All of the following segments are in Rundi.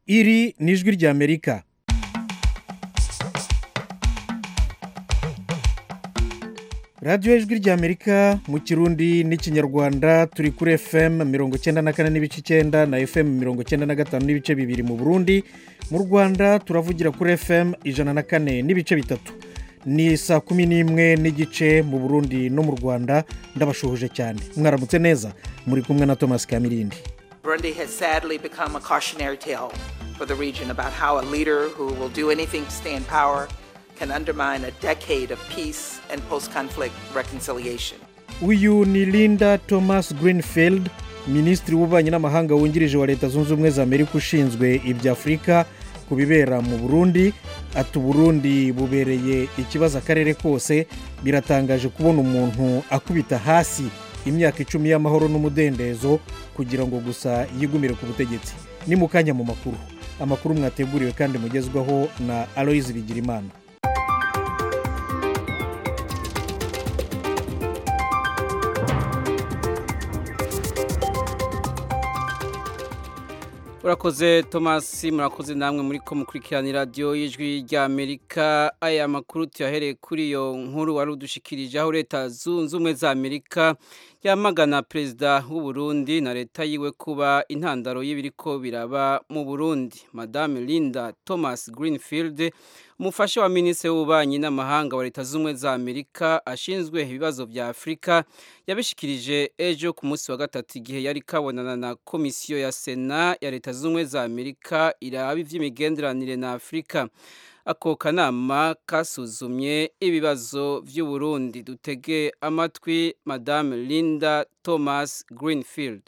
iri ni ijwi ry'amerika radiyo ijwi ry'amerika mu kirundi n'ikinyarwanda turi kuri fm mirongo icyenda na kane n'ibice icyenda na fm mirongo icyenda na gatanu n'ibice bibiri mu burundi mu rwanda turavugira kuri fm ijana na kane n'ibice bitatu ni saa kumi n'imwe n'igice mu burundi no mu rwanda ndabashuhuje cyane mwaramutse neza muri kumwe na thomas kamirindi Burundi has sadly become a cautionary tale for the region about how a leader who will do anything to stay in power can undermine a decade of peace and post conflict reconciliation. uyu ni linda thomas greenfield minisitiri w'ububanyi n'amahanga wungirije wa leta zunze ubumwe za amerika ushinzwe ibya afurika ku bibera mu burundi ati uburundi bubereye ikibazo akarere kose biratangaje kubona umuntu akubita hasi imyaka icumi y'amahoro n'umudendezo kugira ngo gusa yigumire ku butegetsi ni mu kanya mu makuru amakuru mwateguriwe kandi mugezwaho na aloyizi bigirimana urakoze thomas murakoze namwe muri ko mukurikirana radiyo y'ijwi ry'amerika aya makuru tuyahereye kuri iyo nkuru wari udushikirije aho leta zunze ubumwe za amerika yamagana perezida w'uburundi na leta yiwe kuba intandaro y'ibiriko biraba mu burundi madame linda thomas greenfield umufasha wa minisitiri w'ububanyi n'amahanga wa leta zunze ubumwe za amerika ashinzwe ibibazo bya afurika yabishikirije ejo ku munsi wa gatatu igihe yari kabonana na komisiyo ya sena ya leta zunze ubumwe za amerika iraba iby'imigenderanire na afurika ako kanama kasuzumye ibibazo by'uburundi dutege amatwi madame linda thomas greenfield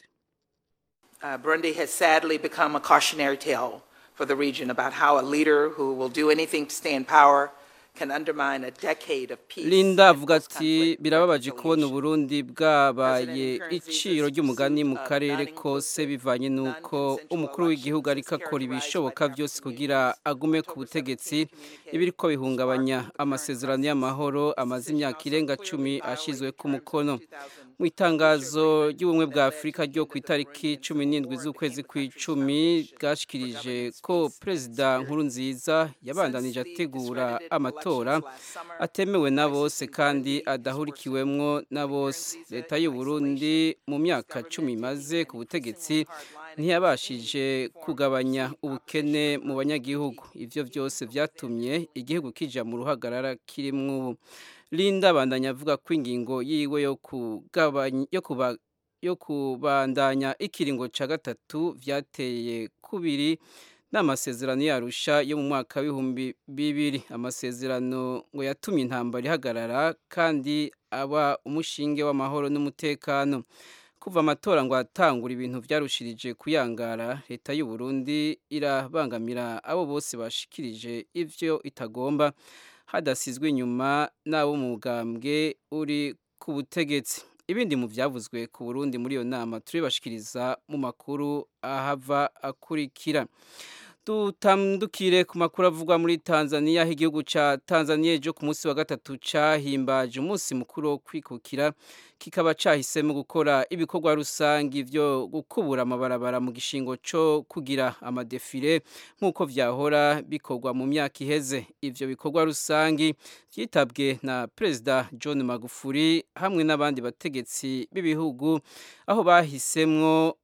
Uh, Burundi has sadly become a cautionary tale for the region about how a leader who will do anything to stay in power can undermine a decade of peace. linda and avuga ati post-conflict birababaje kubona reconciliation." uburundi bwabaye iciro ry'umugani mu karere kose bivanye n'uko umukuru w'igihugu ariko akora ibishoboka byose kugira agume ku butegetsi ibiriko bihungabanya amasezerano y'amahoro amaze imyaka irenga cumi ashyizwe ku mukono mu itangazo ry'ubumwe bwa afurika ryo ku itariki cumi n'indwi z'ukwezi kw'icumi bwashikirije ko perezida nkurunziza yabandanije ategura amatora atemewe na bose kandi adahurikiwemwo na bose leta y'u Burundi mu myaka cumi imaze ku butegetsi ntiyabashije kugabanya ubukene mu banyagihugu ivyo byose vyatumye igihugu kija mu ruhagarara kirimwo ubu linda abandanya avuga ko ingingo yiwe yo kugabanya yo kuba yo kubandanya ikiringo ca gatatu vyateye kubiri n'amasezerano yarusha yo mu mwaka w'ibihumbi bibiri amasezerano ngo yatumye intambara ihagarara kandi aba umushinge w'amahoro n'umutekano kuva amatora ngo atangura ibintu byarushirije kuyangara leta y'u Burundi irabangamira abo bose bashikirije ivyo itagomba hadasizwe inyuma n'abo mu bugambwe uri ku butegetsi ibindi mu byavuzwe ku Burundi muri iyo nama turibashikiriza mu makuru ahava akurikira dutandukire ku makuru avugwa muri tanzania aho igihugu cya tanzania ejo ku munsi wa gatatu cyahimbaje umunsi mukuru wo kwikukira kikaba cyahisemo gukora ibikorwa rusange byo gukubura amabarabara mu gishingo cyo kugira amadefire nk'uko byahora bikorwa mu myaka iheze ibyo bikorwa rusange byitabwe na perezida john magufuli hamwe n'abandi bategetsi b'ibihugu aho bahisemwo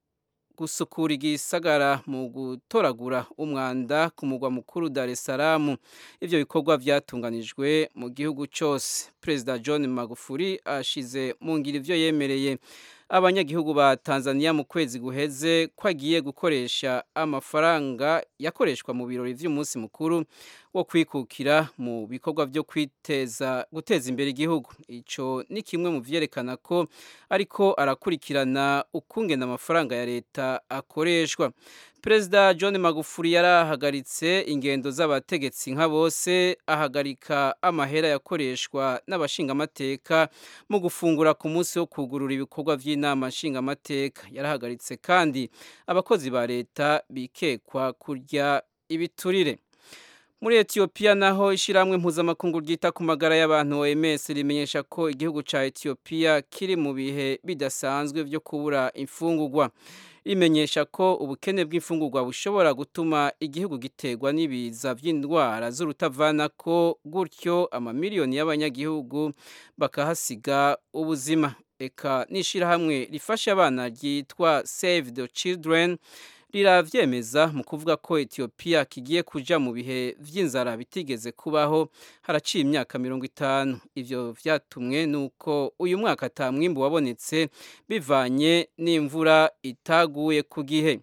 gusukura igisagara mu gutoragura umwanda ku mugwa mukuru Dar es Salaam ivyo bikorwa vyatunganijwe mu gihugu cyose Perezida John Magufuli ashize mu ngiro ivyo yemereye abanyagihugu ba Tanzania mu kwezi guheze ko agiye gukoresha amafaranga yakoreshwa mu birori vy'umunsi mukuru wo kwikukira mu bikorwa byo kwiteza guteza imbere igihugu ico ni kimwe mu vyerekana ko ariko arakurikirana ukungena amafaranga ya leta akoreshwa Perezida John Magufuli yarahagaritse ingendo z'abategetsi nka bose ahagarika amahera yakoreshwa n'abashingamateka mu gufungura ku munsi wo kugurura ibikorwa by'inama nshingamateka yarahagaritse kandi abakozi ba leta bikekwa kurya ibiturire muri etiyopiya naho ishyirahamwe mpuzamakungu ryita ku magara y'abantu oms rimenyesha ko igihugu cya etiyopiya kiri mu bihe bidasanzwe byo kubura imfungugwa rimenyesha ko ubukene bw'imfungurwa bushobora gutuma igihugu giterwa n'ibiza by'indwara z'urutavana ko gutyo amamiliyoni y'abanyagihugu bakahasiga ubuzima eka n'ishyirahamwe rifasha abana ryitwa save the children riravyemeza mu kuvuga ko etiyopiya kigiye kuja mu bihe vy'inzara bitigeze kubaho haraciye imyaka mirongo itanu ivyo vyatumwe nuko uyu mwaka ata mwimbu wabonetse bivanye n'imvura itaguye ku gihe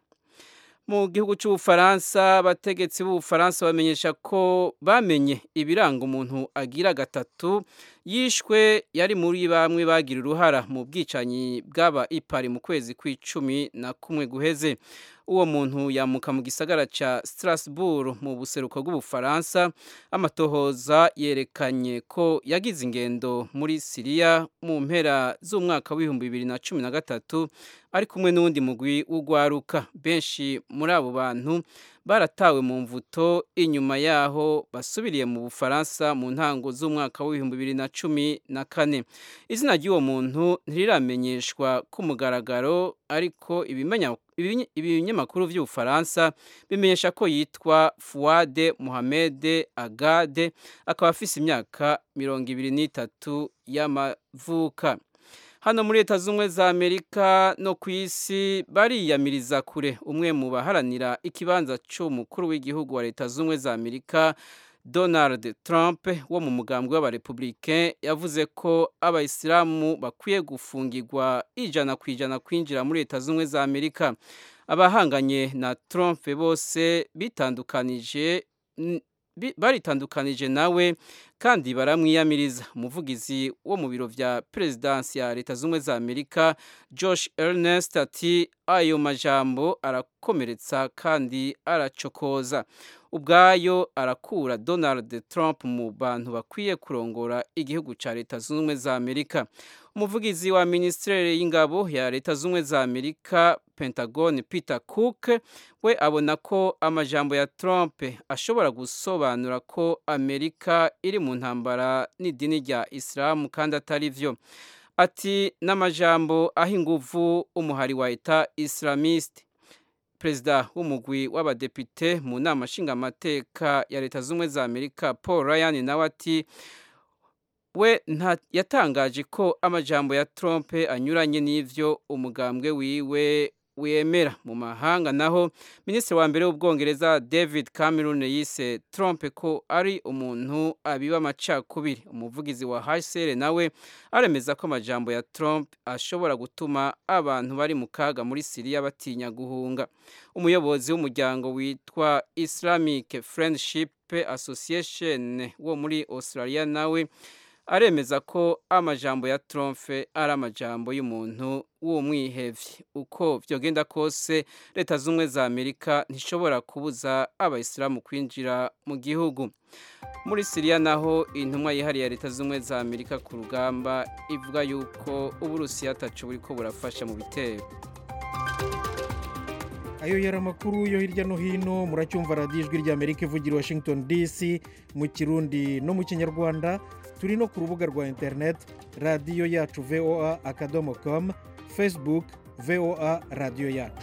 mu gihugu cy'ubufaransa abategetsi b'ubufaransa bamenyesha ko bamenye ibiranga umuntu agira gatatu yishwe yari muri bamwe bagira uruhara mu bwicanyi bw'aba ipari mu kwezi kw'icumi na kumwe guheze uwo muntu yamuka mu gisagara cya Strasbourg mu buseruko bw'ubufaransa amatohoza yerekanye ko yagize ingendo muri siriya mu mpera z'umwaka w'ibihumbi bibiri na cumi na gatatu ari kumwe n'uwundi mugwi w'ugwaruka benshi muri abo bantu baratawe mu mvuto inyuma yaho basubiriye mu bufaransa mu ntango z'umwaka w'ibihumbi bibiri na cumi na kane izina ry'uwo muntu ntiriramenyeshwa ku mugaragaro ariko ibinyamakuru by'ubufaransa bimenyesha ko yitwa fuwade muhamede agade akaba afise imyaka mirongo ibiri n'itatu y'amavuka hano muri leta z'ubumwe za amerika no ku isi bariyamiriza kure umwe mu baharanira ikibanza cy'umukuru w'igihugu wa leta z'ubumwe za amerika donald trump wo mu mugambwe w'abarepublike yavuze ko abayisilamu bakwiye gufungirwa ijana ku ijana kwinjira muri leta z'ubumwe za amerika abahanganye na trump bose bitandukanije baritandukanije nawe kandi baramwiyamiriza umuvugizi wo mu biro vya perezidansi ya leta z'ubumwe za amerika josh ernest ati ayo majambo arakomeretsa kandi aracokoza ubwayo arakura donald trump mu bantu bakwiye kurongora igihugu cya leta zunze ubumwe za amerika umuvugizi wa minisiteri y'ingabo ya leta zunze ubumwe za amerika pentagon peter cook we abona ko amajambo ya trump ashobora gusobanura ko amerika iri mu ntambara n'idini rya isilamu kandi atari byo ati n'amajambo aho inguvu umuhari wa leta islamiste perezida w'umugwi w'abadepite mu nama nshingamateka ya leta z'ubumwe za amerika paul ryan nawe ati we yatangaje ko amajambo ya trump anyuranye n'ivyo umugambwe wiwe wemera mu mahanga naho minisitiri wa mbere w'ubwongereza david cameron yise trump ko ari umuntu abiba amacakubiri umuvugizi wa hsr nawe aremeza ko amajambo ya trump ashobora gutuma abantu bari mu kaga muri siriya batinya guhunga umuyobozi w'umuryango witwa islamic friendship association wo muri australia nawe aremeza ko amajambo ya Trump ari amajambo y'umuntu w'umwihevye uko vyogenda kose leta z'umwe za Amerika ntishobora kubuza abayisilamu kwinjira mu gihugu muri Syria naho intumwa yihariye ya leta z'umwe za Amerika ku rugamba ivuga yuko uburusiya atacu buriko burafasha mu bitero ayo yari amakuru yo hirya no hino muracyumva radiyo ijwi ry'amerika ivugira washington dc mu kirundi no mu kinyarwanda turi no ku rubuga rwa interineti radiyo yacu voa akadomo komu facebook voa radiyo yacu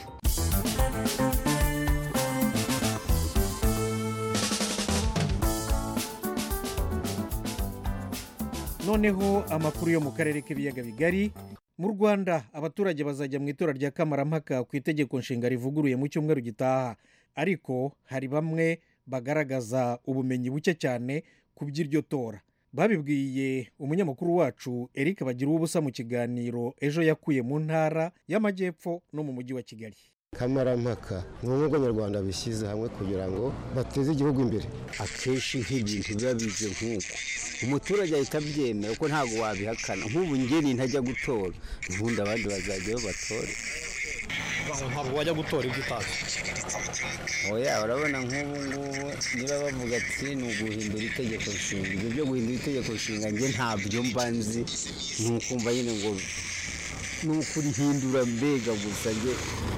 noneho amakuru yo mu karere k'ibiyaga bigari mu rwanda abaturage bazajya mu itora rya kamarampaka ku itegeko nshinga rivuguruye mu cyumweru gitaha ariko hari bamwe bagaragaza ubumenyi buke cyane ku by'iryo tora babibwiye umunyamakuru wacu eric bagira ubusa mu kiganiro ejo yakuye mu ntara y'amajyepfo no mu mujyi wa kigali kamarampaka ni ubumwe bw'abanyarwanda bishyize hamwe kugira ngo bateze igihugu imbere akenshi nk'ibintu biba bize nk'uko umuturage ahita abyemera kuko ntabwo wabihakana nk'ubu ngeni ntajya gutora ubundi abandi bazajyayo batore ntabwo wajya gutora ibyo utazi oya urabona nk'ubu ngubu niba bavuga ati ni uguhindura itegeko nshinga ibyo byo guhindura itegeko nshinga njye ntabyo mba nzi ni ukumva nyine ngo ni ukurihindura mbega gusa nge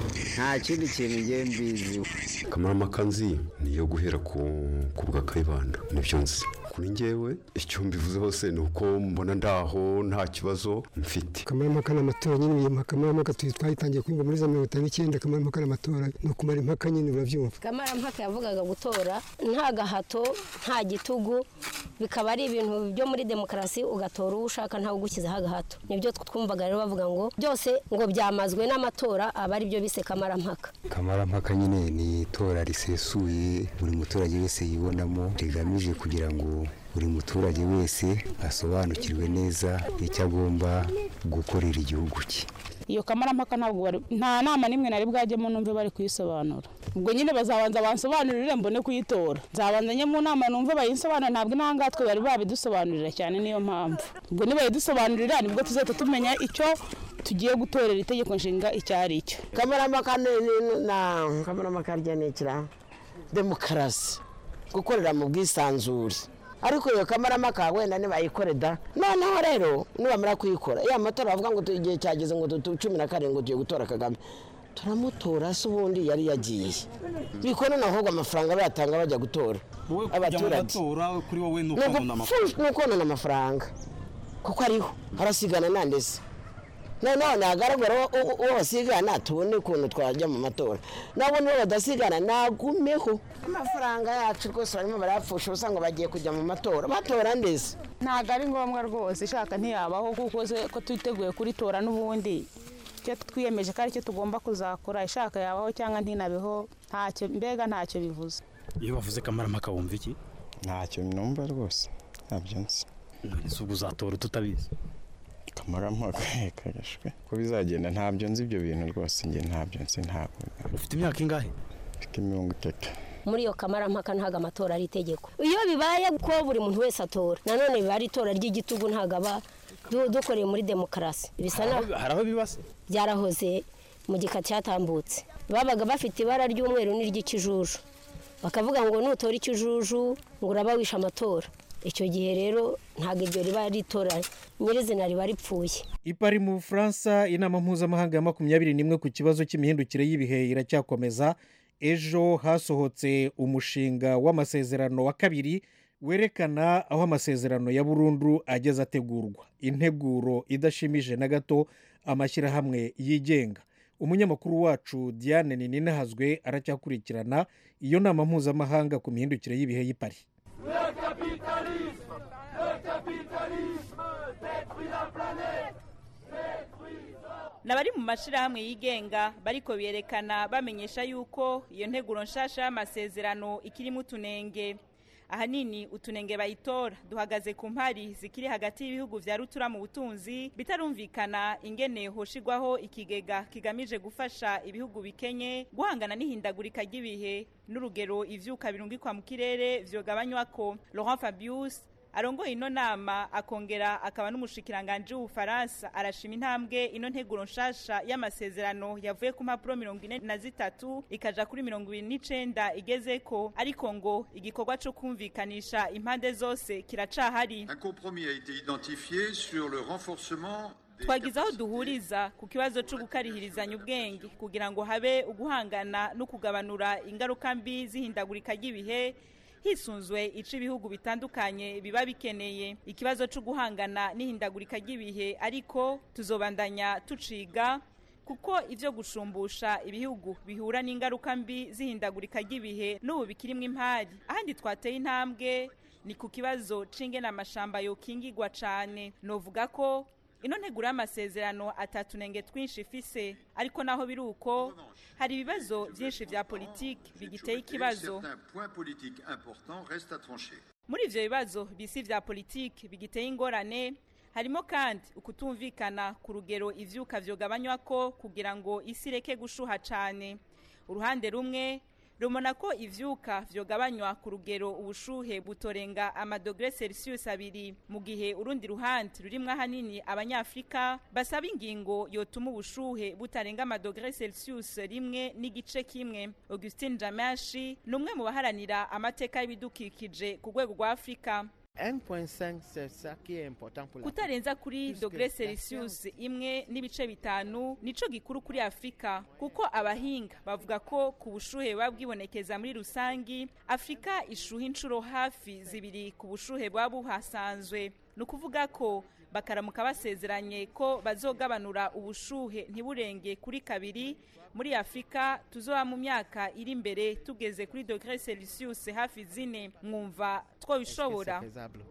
nta kindi kintu nge mbiziho kamarampaka nzi ni iyo guhera ku ku bwa kayibanda nibyo nzi kuri ngewe icyo mbivuze hose ni uko mbona ndaho nta kibazo mfite kamarampaka n'amatora nyine iyo kamarampaka twayitangiye kuyumva muri za mirongo itanu n'icyenda kamarampaka n'amatora ni ukumara impaka nyine urabyumva kamarampaka yavugaga gutora nta gahato nta gitugu bikaba ari ibintu byo muri demokarasi ugatora uwo ushaka ntawe ugukizaho agahato nibyo twumvaga rero bavuga ngo byose ngo byamazwe n'amatora aba ari byo bise kamarampaka kamarampaka nyine ni itora risesuye buri muturage wese yibonamo rigamije kugira ngo buri muturage wese asobanukirwe neza icyo agomba gukorera igihugu cye iyo kamarampaka ntabwo bari nta nama n'imwe nari bwajyemo numve bari kuyisobanura ubwo nyine bazabanza bansobanurire mbone kuyitora nzabanza njye mu nama numve bayinsobanurire ntabwo intangatwe bari babidusobanurira cyane niyo mpamvu ubwo nibayidusobanurira nibwo tuzahita tumenya icyo tugiye gutorera itegeko nshinga icyo ari cyo kamarampaka na kamarampaka rya ni ikira demokarasi gukorera mu bwisanzure ariko iyo kamarampaka wenda nibayikore da noneho rero nibamara kuyikora iyo amatora bavuga ngo igihe cyageze ngo cumi na karindwi tugiye gutora kagame turamutora se ubundi yari yagiye bikora ahubwo amafaranga bayatanga bajya gutora abaturage kuri wowe ni ukonona amafaranga kuko ariho harasigana nandese noneho hagaragara uwo basigana tubone ukuntu twajya mu matora nabo nibo badasigana nagumeho amafaranga yacu rwose barimo barayapfusha ubusa ngo bagiye kujya mu matora batora ndetse ntabwo ari ngombwa rwose ishaka ntiyabaho kuko ko twiteguye kuritora n'ubundi icyo twiyemeje ko aricyo tugomba kuzakora ishaka yabaho cyangwa ntinabeho ntacyo mbega ntacyo bivuze iyo bavuze kamarampaka wumva iki ntacyo numva rwose ntabyo nzi none ubwo uzatora tutabizi kamarampaka kagashwe ko bizagenda ntabyo nzi ibyo bintu rwose njye ntabyo nzi ntabwo ufite imyaka ingahe mfite mirongo itatu muri iyo kamarampaka ntabwo amatora ari itegeko iyo bibaye ko buri muntu wese atora nanone biba ari itora ry'igitugu ntabwo aba dukoreye muri demokarasi bisa hari aho bibase byarahoze mu gika cyatambutse babaga bafite ibara ry'umweru n'iry'ikijuju bakavuga ngo nutora ikijuju ngo uraba wishe amatora icyo gihe rero ntabwo iryo riba ari itora nyirizina riba ripfuye ipari mu bufaransa inama mpuzamahanga ya makumyabiri n'imwe ku kibazo cy'imihindukire y'ibihe iracyakomeza ejo hasohotse umushinga w'amasezerano wa kabiri werekana aho amasezerano ya burundu ageze ategurwa integuro idashimije na gato amashyirahamwe yigenga umunyamakuru wacu diane ninahazwe aracyakurikirana iyo nama mpuzamahanga ku mihindukire y'ibihe y'ipari n'abari mu mashyirahamwe yigenga bariko berekana bamenyesha yuko iyo nteguro nshasha y'amasezerano ikirimo utunenge ahanini utunenge bayitora duhagaze ku mpari zikiri hagati y'ibihugu vya rutura mu butunzi bitarumvikana ingene hoshigwaho ikigega kigamije gufasha ibihugu bikenye guhangana n'ihindagurika ry'ibihe n'urugero ivyuka birungikwa mu kirere vyogabanywako Laurent Fabius arongoye ino nama akongera akaba n'umushikiranganji w'ubufaransa arashima intambwe ino nteguro nshasha y'amasezerano yavuye ku mpapuro mirongo ine na zitatu ikaja kuri mirongo ibiri n'icenda igezeko ariko ngo igikorwa co kumvikanisha impande zose kiracahari Un compromis a été identifié sur le renforcement twagize aho duhuriza ku kibazo cyo gukarihirizanya ubwenge kugira ngo habe uguhangana no kugabanura ingaruka mbi z'ihindagurika ry'ibihe hisunzwe ico ibihugu bitandukanye biba bikeneye ikibazo cyo guhangana n'ihindagurika ry'ibihe ariko tuzobandanya tuciga kuko ivyo gushumbusha ibihugu bihura n'ingaruka mbi z'ihindagurika ry'ibihe n'ubu bikirimwo impari ahandi twateye intambwe ni ku kibazo c'ingene amashamba yokingigwa cane novuga ko ino nteguro y'amasezerano atatu nenge twinshi ifise ariko naho biri uko hari ibibazo byinshi vya politiki bigiteye ikibazo certains points politiques importants restent à trancher. muri ivyo bibazo bisi vya politiki bigiteye ingorane harimo kandi ukutumvikana ku rugero ivyuka vyogabanywako kugira ngo isi ireke gushuha cane uruhande rumwe rumona ko ivyuka vyogabanywa ku rugero ubushuhe butorenga amadogre celsius abiri mu gihe urundi ruhande rurimwo ahanini abanyafrika basaba ingingo yotuma ubushuhe butarenga amadogre celsius rimwe n'igice kimwe augustin jamashi ni umwe mu baharanira amateka y'ibidukikije ku rwego rwa afurika kutarenza kuri dogere celsius imwe n'ibice bitanu nico gikuru kuri afurika kuko abahinga bavuga ko ku bushuhe buba bwibonekeza muri rusangi afurika ishuha inshuro hafi zibiri ku bushuhe buba buhasanzwe ni ukuvuga ko bakaramuka basezeranye ko bazogabanura ubushuhe ntiburenge kuri kabiri muri afurika tuzoba mu myaka iri imbere tugeze kuri dogere celsius hafi zine mwumva twabishobora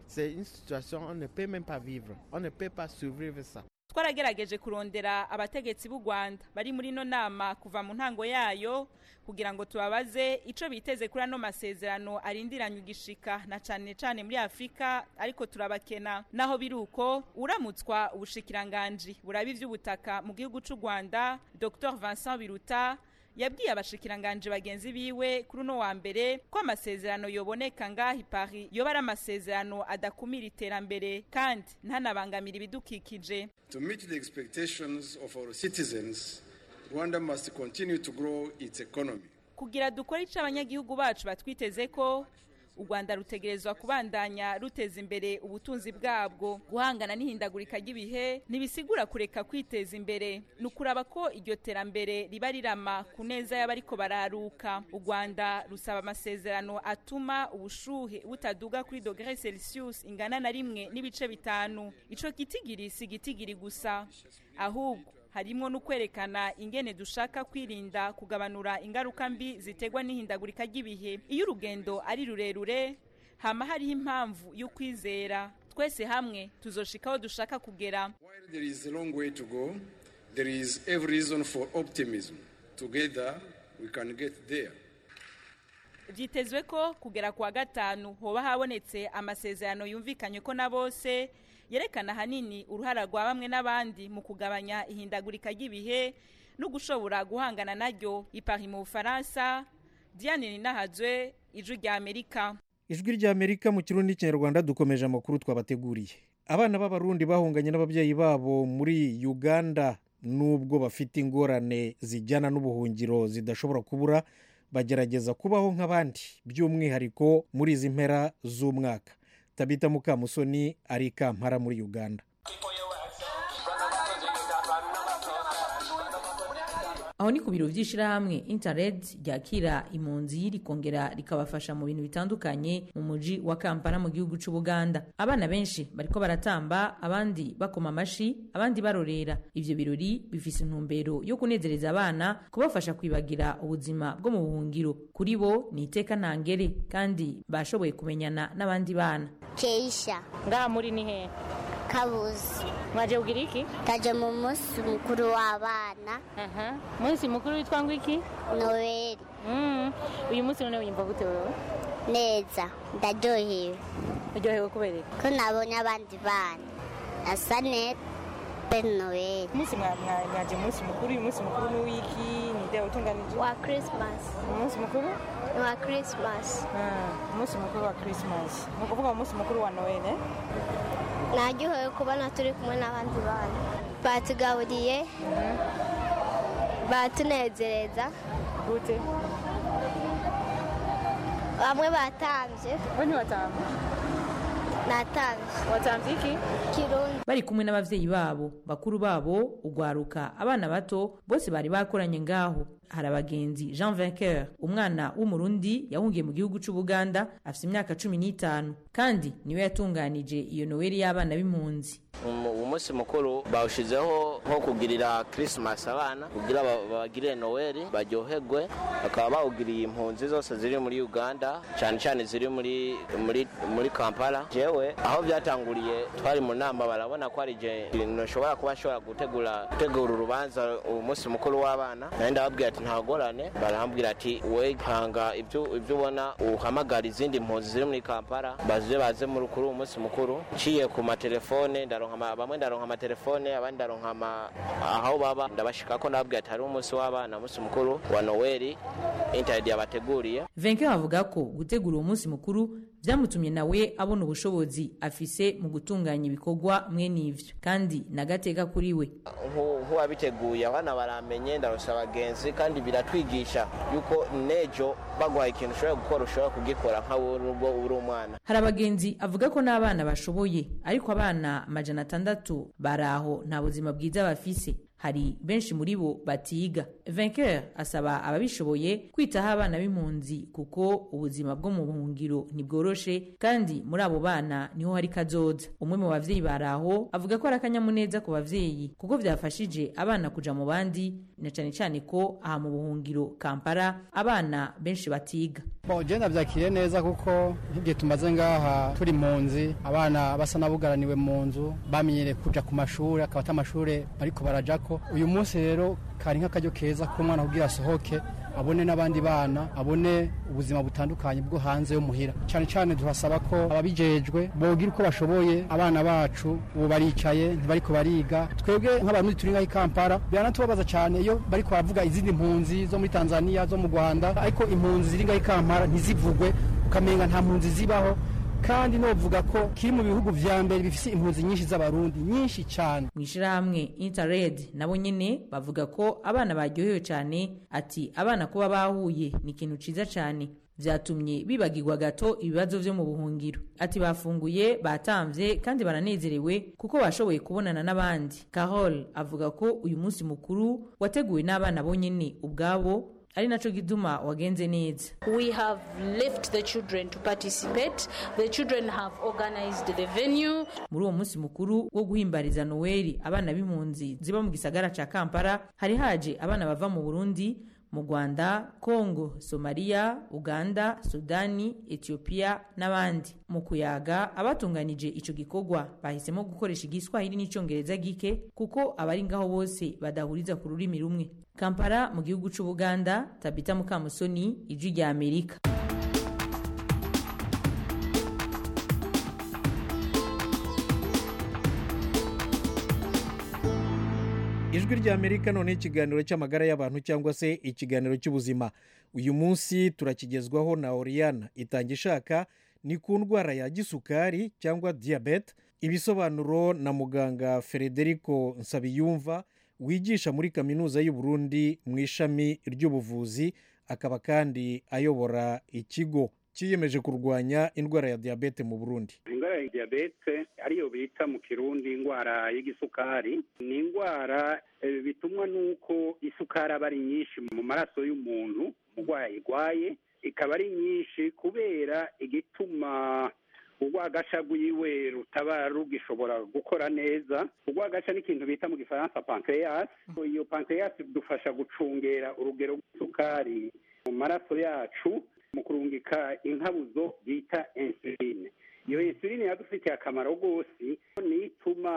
twaragerageje kurondera abategetsi b'u rwanda bari muri ino nama kuva mu ntango yayo kugira ngo tubabaze icyo biteze kuri ano masezerano arindiranye igishika na cyane cyane muri afurika ariko turabakena naho biri uko uramutswa ubushikiranganji buraba iby'ubutaka mu gihugu cy'u rwanda dr vincent biruta yabwiye abashikiranganje bagenzi biwe kuri uno wa mbere ko amasezerano yoboneka ngaho Paris yoba ari amasezerano adakumira iterambere kandi ntanabangamira ibidukikije To meet the expectations of our citizens, Rwanda must continue to grow its economy. kugira dukore icyo abanyagihugu bacu batwiteze ko u rwanda rutegerezwa kubandanya ruteza imbere ubutunzi bwabwo guhangana n'ihindagurika ry'ibihe ntibisigura kureka kwiteza imbere ni ukuraba ko iryo terambere riba rirama ku neza y'abariko bararuka u rwanda rusaba amasezerano atuma ubushuhe butaduga kuri dogere celsius ingana na rimwe n'ibice bitanu ico gitigiri si gitigiri gusa ahubwo harimo no kwerekana ingene dushaka kwirinda kugabanura ingaruka mbi ziterwa n'ihindagurika ry'ibihe iyo urugendo ari rurerure hama hariho impamvu y'ukwizera twese hamwe tuzoshika aho dushaka kugera While there is a long way to go, there is every reason for optimism. Together, we can get there. byitezwe ko kugera ku wa gatanu hoba habonetse amasezerano yumvikanye ko na bose yerekana ahanini uruhara rwa bamwe n'abandi mu kugabanya ihindagurika ry'ibihe no gushobora guhangana naryo ipari mu bufaransa diane ninahazwe ijwi rya amerika ijwi ry'amerika mu kirundi n'ikinyarwanda dukomeje amakuru twabateguriye abana b'abarundi bahunganye n'ababyeyi babo muri uganda nubwo bafite ingorane zijyana n'ubuhungiro zidashobora kubura bagerageza kubaho nk'abandi by'umwihariko muri izi mpera z'umwaka tabita mukamusoni ari i kampala muri uganda aho ni ku biro by'ishyirahamwe interred ryakira impunzi rikongera rikabafasha mu bintu bitandukanye mu mujyi wa kampala mu gihugu cy'ubuganda abana benshi bariko baratamba abandi bakoma amashi abandi barorera ivyo birori bifise intumbero yo kunezereza abana kubafasha kwibagira ubuzima bwo mu buhungiro kuri bo ni iteka ntangere kandi bashoboye kumenyana n'abandi bana keisha ngaha muri ni hehe kabuzi mwaje kugira iki taje mu munsi mukuru w'abana munsi mukuru witwa ngo iki noweli Mm. uyu munsi none wiyumva gute wewe neza ndaryohewe uryohewe kubera iki ko nabonye abandi bana asa neza pe noweli umunsi mwa- mwa- mwaje umunsi mukuru uyu munsi mukuru ni wiki ni ide utunganije wa christmas umunsi mukuru ni wa christmas Ah, umunsi mukuru wa christmas ni ukuvuga umunsi mukuru wa noel eh? naryohewe kubona turi kumwe n'abandi bana batugaburiye batunezereza gute bamwe batambye we ntiwatamba natambye watambye iki kirundi bari kumwe n'abavyeyi babo bakuru babo ugwaruka abana bato bose bari bakoranye ngaho hari abagenzi jean vainqueur umwana w'umurundi yahungiye mu gihugu c'ubuganda afise imyaka cumi n'itanu kandi niwe yatunganije iyo noweli y'abana b'impunzi Umu- umunsi mukuru bawushizeho nko kugirira christmas abana kugira ba- bagirire noweli baryoherwe bakaba bawugiriye impunzi zose ziri muri uganda cyane cyane ziri muri muri muri kampala jewe aho byatanguriye twari mu nama barabona ko ari je nshobora kuba nshobora gutegura gutegura urubanza umunsi mukuru w'abana nawe ndababwira ati ntagorane barambwira ati we hanga ibyo ibyo ubona uhamagara izindi mpunzi ziri muri kampala baze baze muri kuri uwo munsi mukuru nciye ku matelefone ndaronka ama- bamwe ndaronka amatelefone abandi ndaronka ama- aho baba ndabashika ko ndababwira ati hari umunsi w'abana umunsi mukuru wa noweli internet yabateguriye vainqueur avuga ko gutegura uwo munsi mukuru vyamutumye nawe abona ubushobozi afise mu gutunganya ibikorwa mwene ivyo kandi nagateka kuri we nk'uwabiteguye abana baramenye ndarusha abagenzi kandi biratwigisha yuko nejo baguhaye ikintu ushobora gukora ushobora kugikora nkawe nubwo uri umwana hari abagenzi avuga ko n'abana bashoboye ariko abana amajana atandatu bari aho nta buzima bwiza bafise hari benshi muri bo batiga vainqueur asaba ababishoboye kwitaho abana b'impunzi kuko ubuzima bwo mu buhungiro ntibworoshe kandi muri abo bana niho hari kazoza umwe mu bavyeyi bari aho avuga ko ari akanyamuneza ku bavyeyi kuko vyafashije abana kuja mu bandi na cane cane ko aha mu buhungiro kampala abana benshi batiga bon je navyakiriye neza kuko nk'igihe tumaze ngaha turi mpunzi abana basa n'abugaraniwe mu nzu bamenyereye kuja ku mashuri akaba ata amashure bariko barajako uyu munsi rero kari nk'akaryo keza k'umwana kugira asohoke abone n'abandi bana abone ubuzima butandukanye bwo hanze yo muhira cyane cyane turasaba ko ababijejwe bogira uko bashoboye abana bacu ubu baricaye ntibariko bariga twebwe nk'abantu turi ngaho i kampala biranatubabaza cyane iyo bariko baravuga izindi mpunzi zo muri tanzania zo mu rwanda ariko impunzi ziri ngaho i kampala ntizivugwe ukamenga nta mpunzi zibaho kandi novuga ko kiri mu bihugu vya mbere bifise impunzi nyinshi z'abarundi nyinshi cyane mu ishirahamwe interred nabo nyene bavuga ko abana baryohewe cyane ati abana kuba bahuye ni ikintu ciza cyane vyatumye bibagirwa gato ibibazo vyo mu buhungiro ati bafunguye batamvye kandi baranezerewe kuko bashoboye kubonana n'abandi carol avuga ko uyu munsi mukuru wateguwe n'abana bonyene ubwabo ari naco gituma wagenze neza we have left the children to participate the children have organized the venue muri uwo munsi mukuru wo guhimbariza noweli abana b'impunzi ziba mu gisagara ca kampala hari haje abana bava mu burundi mu rwanda kongo somaliya uganda sudani etiyopiya n'abandi mu kuyaga abatunganije ico gikorwa bahisemo gukoresha igiswahili n'icongereza gike kuko abari ngaho bose badahuriza ku rurimi rumwe kampala mu gihugu c'ubuganda tabita mukamusoni ijwi rya amerika ijwi rya amerika none ikiganiro cy'amagara y'abantu cyangwa se ikiganiro cy'ubuzima uyu munsi turakigezwaho na oriyana itanga ishaka ni ku ndwara ya gisukari cyangwa diyabete ibisobanuro na muganga frederico nsabiyumva wigisha muri kaminuza y'u Burundi mu ishami ry'ubuvuzi akaba kandi ayobora ikigo cyiyemeje kurwanya indwara ya diyabete mu burundi indwara ya diyabete ariyo bita mu kirundi indwara y'igisukari ni indwara bitumwa n'uko isukari aba ari nyinshi mu maraso y'umuntu umurwayi ayirwaye ikaba ari nyinshi kubera igituma urwagasha rwiwe rutaba rugishobora gukora neza urwagasha ni ikintu bita mu gifaransa pancreas iyo pancreas idufasha gucungera urugero rw'isukari mu maraso yacu mu kurungika inkabuzo bita insuline iyo insuline yadufitiye akamaro rwose niyo ituma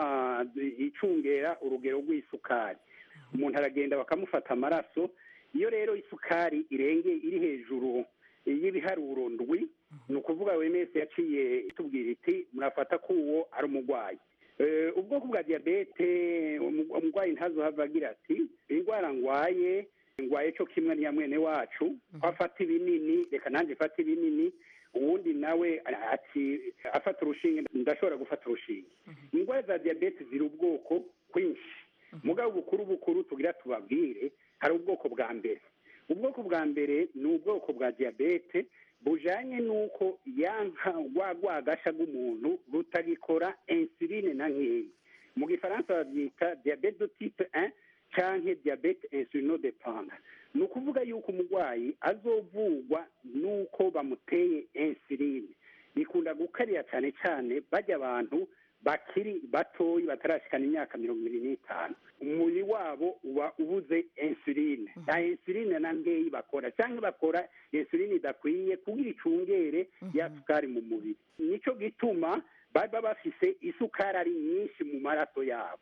icungera urugero rw'isukari umuntu aragenda bakamufata amaraso iyo rero isukari irenge iri hejuru y'ibiharuro ndwi ni ukuvuga buri wese yaciye itubwira iti murafata ko uwo ari umurwayi ubwoko bwa diyabete umurwayi ntazohava agira ati indwara ndwaye ndwaye cyo kimwe niya mwene wacu ko afata ibinini reka nanjye mfate ibinini uwundi nawe ati afata urushinge ndashobora gufata urushinge indwara za diyabete ziri ubwoko kwinshi mugabo bukuru bukuru tugira tubabwire hari ubwoko bwa mbere ubwoko bwa mbere ni ubwoko bwa diyabete bujanye n'uko yanka rwa rwagasha rw'umuntu rutagikora insuline na nkeya mu gifaransa babyita diyabete de type 1 canke diyabete insulinodependant ni ukuvuga yuko umurwayi azovugwa n'uko bamuteye insuline bikunda gukarira cyane cyane bajya abantu bakiri batoyi batarashikana imyaka mirongo ibiri n'itanu umubiri wabo uba ubuze insuline nta insuline na nkeyi bakora cyangwa bakora insuline idakwiye kugira icungere ya sukari mu mubiri nicyo gituma baba bafise isukari ari nyinshi mu maraso yabo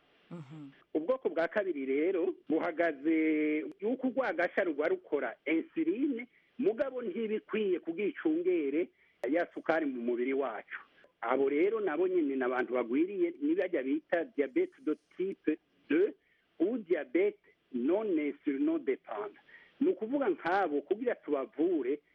ubwoko bwa kabiri rero buhagaze yuko urwagasha ruba rukora insuline mugabo ntibikwiye kugira icungere ya sukari mu mubiri wacu abo rero nabo nyine ni abantu bagwiriye nibajya bita diyabete do tipe de u diyabete none depanda ni ukuvuga nk'abo kugira tubavure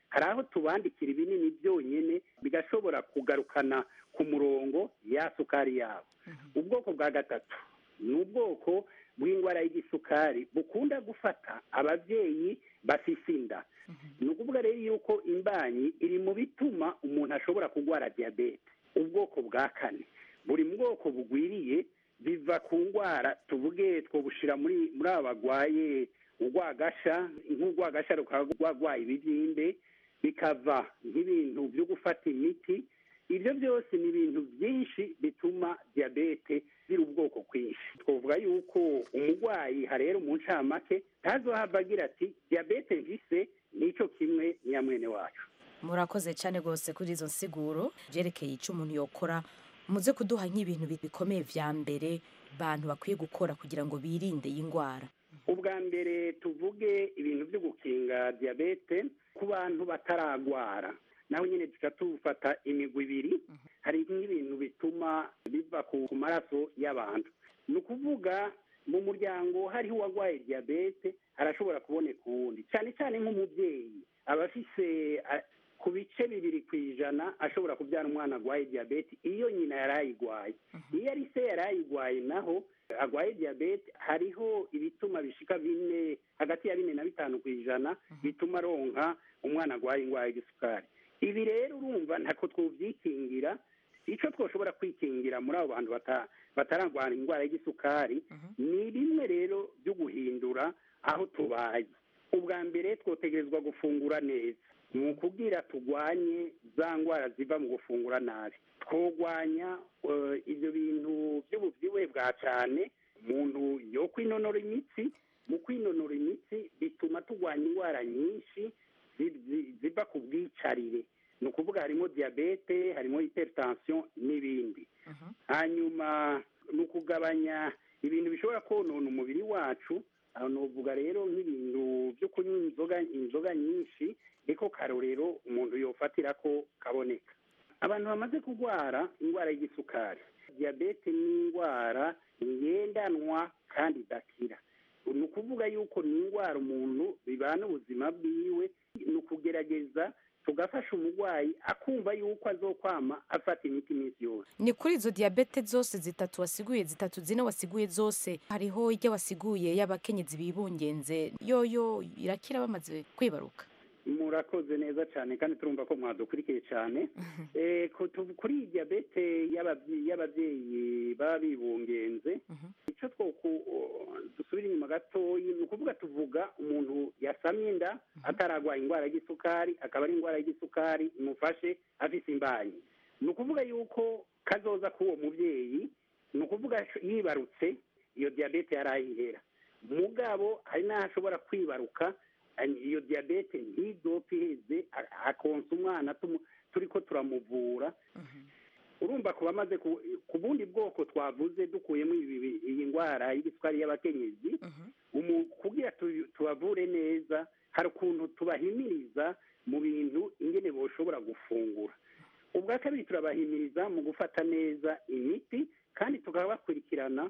hari aho tubandikira ibinini byonyine bigashobora kugarukana ku murongo ya sukari yabo ubwoko bwa gatatu ni ubwoko bw'indwara y'igisukari bukunda gufata ababyeyi bafise inda ni ukuvuga rero yuko imbanyi iri mu bituma umuntu ashobora kurwara diyabete ubwoko bwa kane buri bwoko bugwiriye biva ku ndwara tuvuge twobushyira muri muri aba barwaye urwagasha nk'urwagasha rukaba rwarwaye ibibyimbe bikava nk'ibintu byo gufata imiti ibyo byose ni ibintu byinshi bituma diyabete ziri ubwoko bwinshi twavuga yuko umurwayi harera mu ncamake ntazohava agira ati diyabete mvise nicyo kimwe nyamwene wacu murakoze cyane rwose kuri izo nsiguro byerekeye icyo umuntu yokora muze kuduha nk'ibintu bikomeye vya mbere bantu bakwiye gukora kugira ngo birinde iyi ndwara ubwa mbere tuvuge ibintu byo gukinga diyabete ku bantu bataragwara naho nyine duca tufata imigwi ibiri hari nk'ibintu bituma biva ku maraso y'abantu ni ukuvuga mu muryango hariho uwarwaye diyabete arashobora kuboneka uwundi cyane cyane nk'umubyeyi aba afise ku bice bibiri ku ijana ashobora kubyara umwana arwaye diyabete iyo nyina yari ayigwaye iyo ari se yari ayigwaye naho arwaye diyabete hariho ibituma bishika bine hagati ya bine na bitanu ku ijana bituma aronka umwana arwaye indwara y'igisukari ibi rero urumva ntako twubyikingira icyo twashobora kwikingira muri abo bantu batararwara indwara y'igisukari ni bimwe rero byo guhindura aho tubaye ubwa mbere twotegerezwa gufungura neza ni ukubwira turwanye za ndwara ziva mu gufungura nabi twogwanya ibyo bintu by'ububyibuhe bwa cyane umuntu yo kwinonora imitsi mu kwinonora imitsi bituma turwanya indwara nyinshi ziva ku bwicarire ni ukuvuga harimo diyabete harimo hypertension n'ibindi hanyuma ni ukugabanya ibintu bishobora konona umubiri wacu aho nuvuga rero nk'ibintu byo kunywa inzoga inzoga nyinshi niko karorero umuntu yofatira ko kaboneka abantu bamaze kurwara indwara y'igisukari diyabete ni indwara ngendanwa kandi idakira ni ukuvuga yuko ni indwara umuntu bibana ubuzima bwiwe ni ukugerageza tugafasha umurwayi akumva yuko azokwama afata imiti iminsi yose ni kuri izo diyabete zose zitatu wasiguye zitatu zine wasiguye zose hariho ijya wasiguye y'abakenyezi bibungenze yoyo irakira bamaze kwibaruka murakoze neza cyane kandi turumva ko mwadukurikiye cyane kuri iyi diyabete y'ababyeyi baba bibungenze icyo dusubira inyuma gatoya ni ukuvuga tuvuga umuntu yasamye inda atararwaye indwara y'igisukari akaba ari indwara y'igisukari imufashe afite imbanyi ni ukuvuga yuko kazoza k'uwo mubyeyi ni ukuvuga yibarutse iyo diyabete yari ayihera mugabo hari n'aho ashobora kwibaruka iyo diyabete ntidopfe iheze akonsa umwana turi ko turamuvura urumva ku bamaze ku bundi bwoko twavuze dukuyemo iyi ndwara y'igisukari y'abakenyezi kugira tubavure neza hari ukuntu tubahimiriza mu bintu ingene boshobora gufungura ubwa kabiri turabahimiriza mu gufata neza imiti kandi tukabakurikirana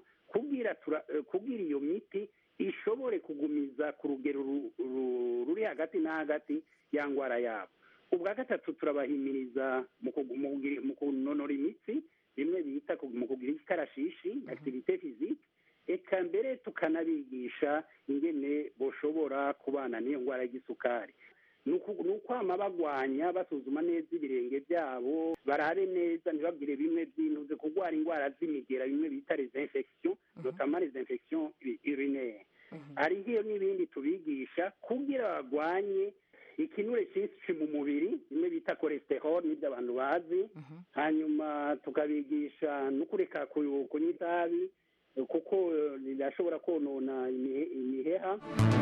kubwira iyo miti ishobore kugumiza ku rugero ruri hagati na hagati ya ndwara yabo ubwa gatatu turabahimiriza mu kunonora imitsi bimwe bita mu kugira ikarashishi activite physique eka mbere tukanabigisha ingene boshobora kubana n'iyo ndwara y'igisukari ni ukwama bagwanya basuzuma neza ibirenge byabo barabe neza ntibabwire bimwe by'intuze kurwara indwara z'imigera bimwe bita les infections notamment les infections urinaires hariho n'ibindi tubigisha kugira bagwanye ikinure cyinshi mu mubiri bimwe bita cholesterol n'ibyo abantu bazi hanyuma tukabigisha no kureka kunywa itabi kuko rirashobora konona imiheha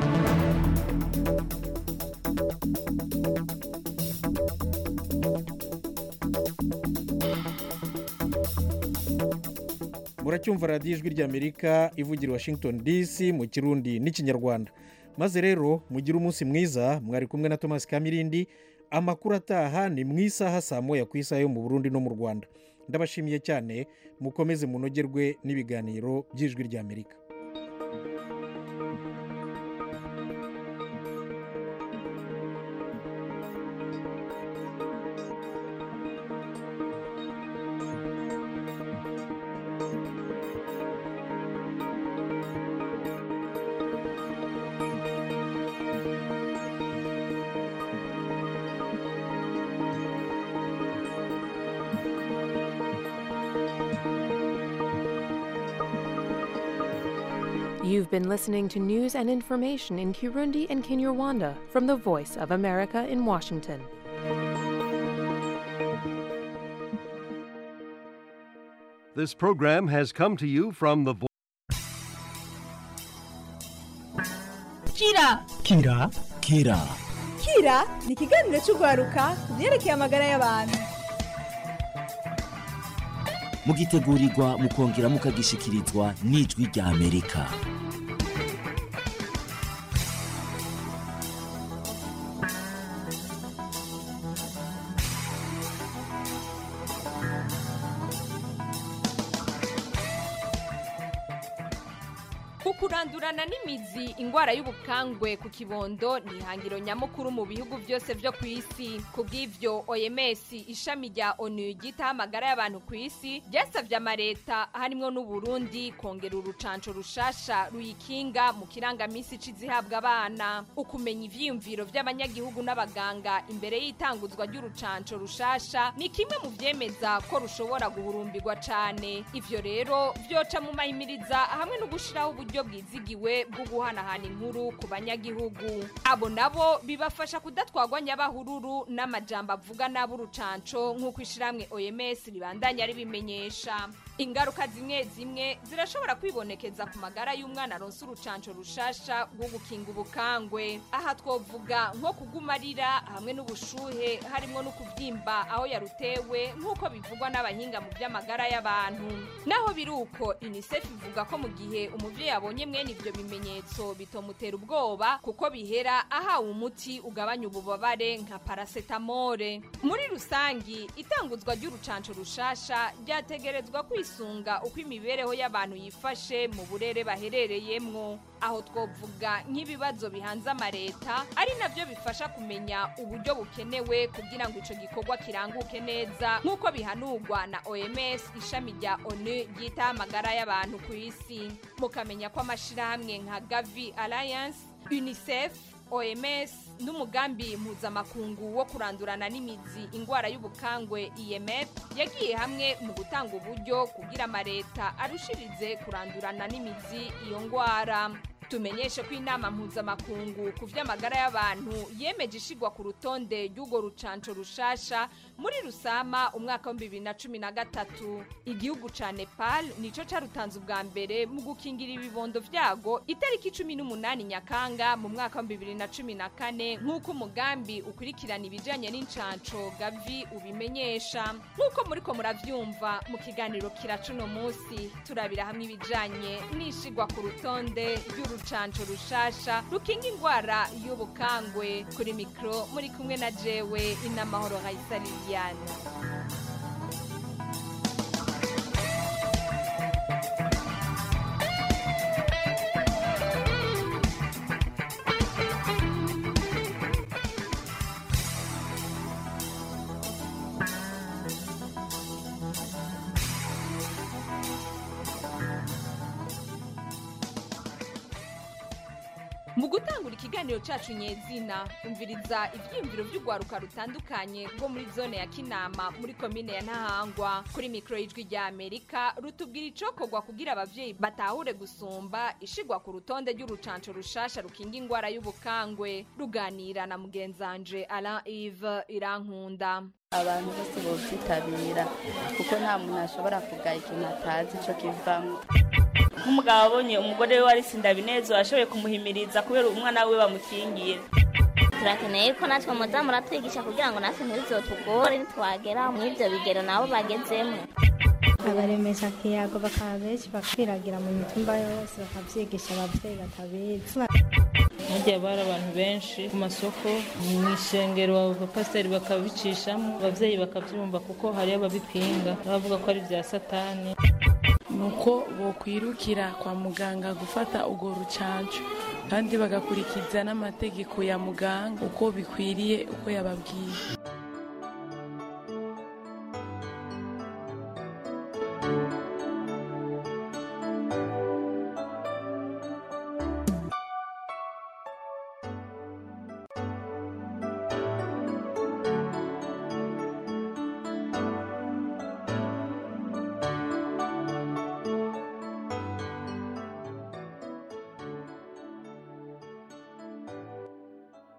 muracyumva radiyo ijwi ry'amerika ivugira i washington dc mu kirundi n'ikinyarwanda maze rero mugire umunsi mwiza mwari kumwe na thomas kamirindi amakuru ataha ni mu isaha saa moya ku isaha yo mu burundi no mu rwanda ndabashimiye cyane mukomeze munogerwe n'ibiganiro by'ijwi ry'amerika You've been listening to news and information in Kirundi and Kinyarwanda from the Voice of America in Washington. This program has come to you from the Vo- Kira Kira Kira Kira ni ikiganiro cy'urwaruka ku byerekeye amagara y'abantu mugitegurirwa mukongera mukagishikirizwa n'ijwi rya Amerika ukurandurana n'imizi ingwara y'ubukangwe ku kibondo ni ihangiro nyamukuru mu bihugu byose byo ku isi ku bw'ivyo oms ishami rya onu ryitaho amagara y'abantu ku isi ryasabye amareta harimwo n'uburundi kongera urucanco rushasha ruyikinga mu kirangamisi c'izihabwa abana ukumenya ivyiyumviro vy'abanyagihugu n'abaganga imbere y'itanguzwa ry'urucanco rushasha ni kimwe mu vyemeza ko rushobora guhurumbirwa cane ivyo rero vyoca mu mahimiriza hamwe no gushiraho uburyo uburyo bwizigiwe bwo guhanahana inkuru ku banyagihugu abo nabo bibafasha kudatwagwa nyabahururu n'amajambo avuga nabi urucanco nk'uko ishiramwe oms ribandanya ribimenyesha ingaruka zimwe zimwe zirashobora kwibonekeza ku magara y'umwana aronse urucanco rushasha rwo gukinga ubukangwe aha twovuga nko kugumarira hamwe n'ubushuhe harimo no kuvyimba aho yarutewe nk'uko bivugwa n'abahinga mu by'amagara y'abantu naho biri uko unicef ivuga ko mu gihe umuvyeyi abonye mwene ivyo bimenyetso bitomutera ubwoba kuko bihera ahawe umuti ugabanya ububabare nka parasetamole muri rusangi itanguzwa ry'urucanco rushasha ryategerezwa kwisunga uko imibereho y'abantu yifashe mu burere baherereyemwo aho twovuga nk'ibibazo bihanze amareta ari navyo bifasha kumenya uburyo bukenewe kugira ngo ico gikorwa kiranguke neza nk'uko bihanurwa na oms ishami rya onu ryitaho amagara y'abantu ku isi mukamenya ko amashirahamwe nka gavi alliance unicef oms n'umugambi mpuzamakungu wo kurandurana n'imizi ingwara y'ubukangwe imf yagiye hamwe mu gutanga uburyo kugira amareta arushirize kurandurana n'imizi iyo ngwara tumenyeshe ko inama mpuzamakungu ku vy'amagara y'abantu yemeje ishigwa ku rutonde ry'urwo rucanco rushasha muri rusama umwaka wa bibiri na cumi na gatatu igihugu ca nepal nico carutanze ubwa mbere mu gukingira ibibondo vyago itariki cumi n'umunani nyakanga mu mwaka wa bibiri na cumi na kane nk'uko umugambi ukurikirana ibijanye n'incanco gavi ubimenyesha nk'uko muriko muravyumva mu kiganiro kiracuno musi turabira hamwe ibijanye n'ishigwa ku rutonde ry'urucanco rushasha rukinga ingwara y'ubukangwe kuri mikro muri kumwe na jewe inamahoro raisa liliane mu gutangura ikiganiro cacu nyezina umviriza ivyiyumviro vy'urwaruka rutandukanye rwo muri zone ya kinama muri komine ya ntahangwa kuri mikoro y'ijwi rya amerika rutubwira icokorwa kugira abavyeyi batahure gusumba ishigwa ku rutonde ry'urucanco rushasha rukinga ingwara y'ubukangwe ruganira na mugenzanje alain ive irankunda abantu bose bovyitabira kuko nta muntu ashobora kugaya ikintu atazi ico kivamwo nk'umugabo abonye umugore we warisinda binezo ashoboye kumuhimiriza kubera umwana we bamukingira turakeneye ko natwe muza muratwigisha kugira ngo natwe ntibizotugore nitwagera muri ibyo bigero nabo bagezemo abaremesha kiyago bakaba benshi bakwiragira mu mitumba yose bakavyigisha abavyeyi batabizi hagiye bari abantu benshi ku masoko mu ishengero abapasiteri bakabicishamo abavyeyi bakavyumva kuko hariyo ababipinga bavuga ko ari vya satani nuko bokwirukira kwa muganga gufata urwo rucanco kandi bagakurikiza n'amategeko ya muganga uko bikwiriye uko yababwiye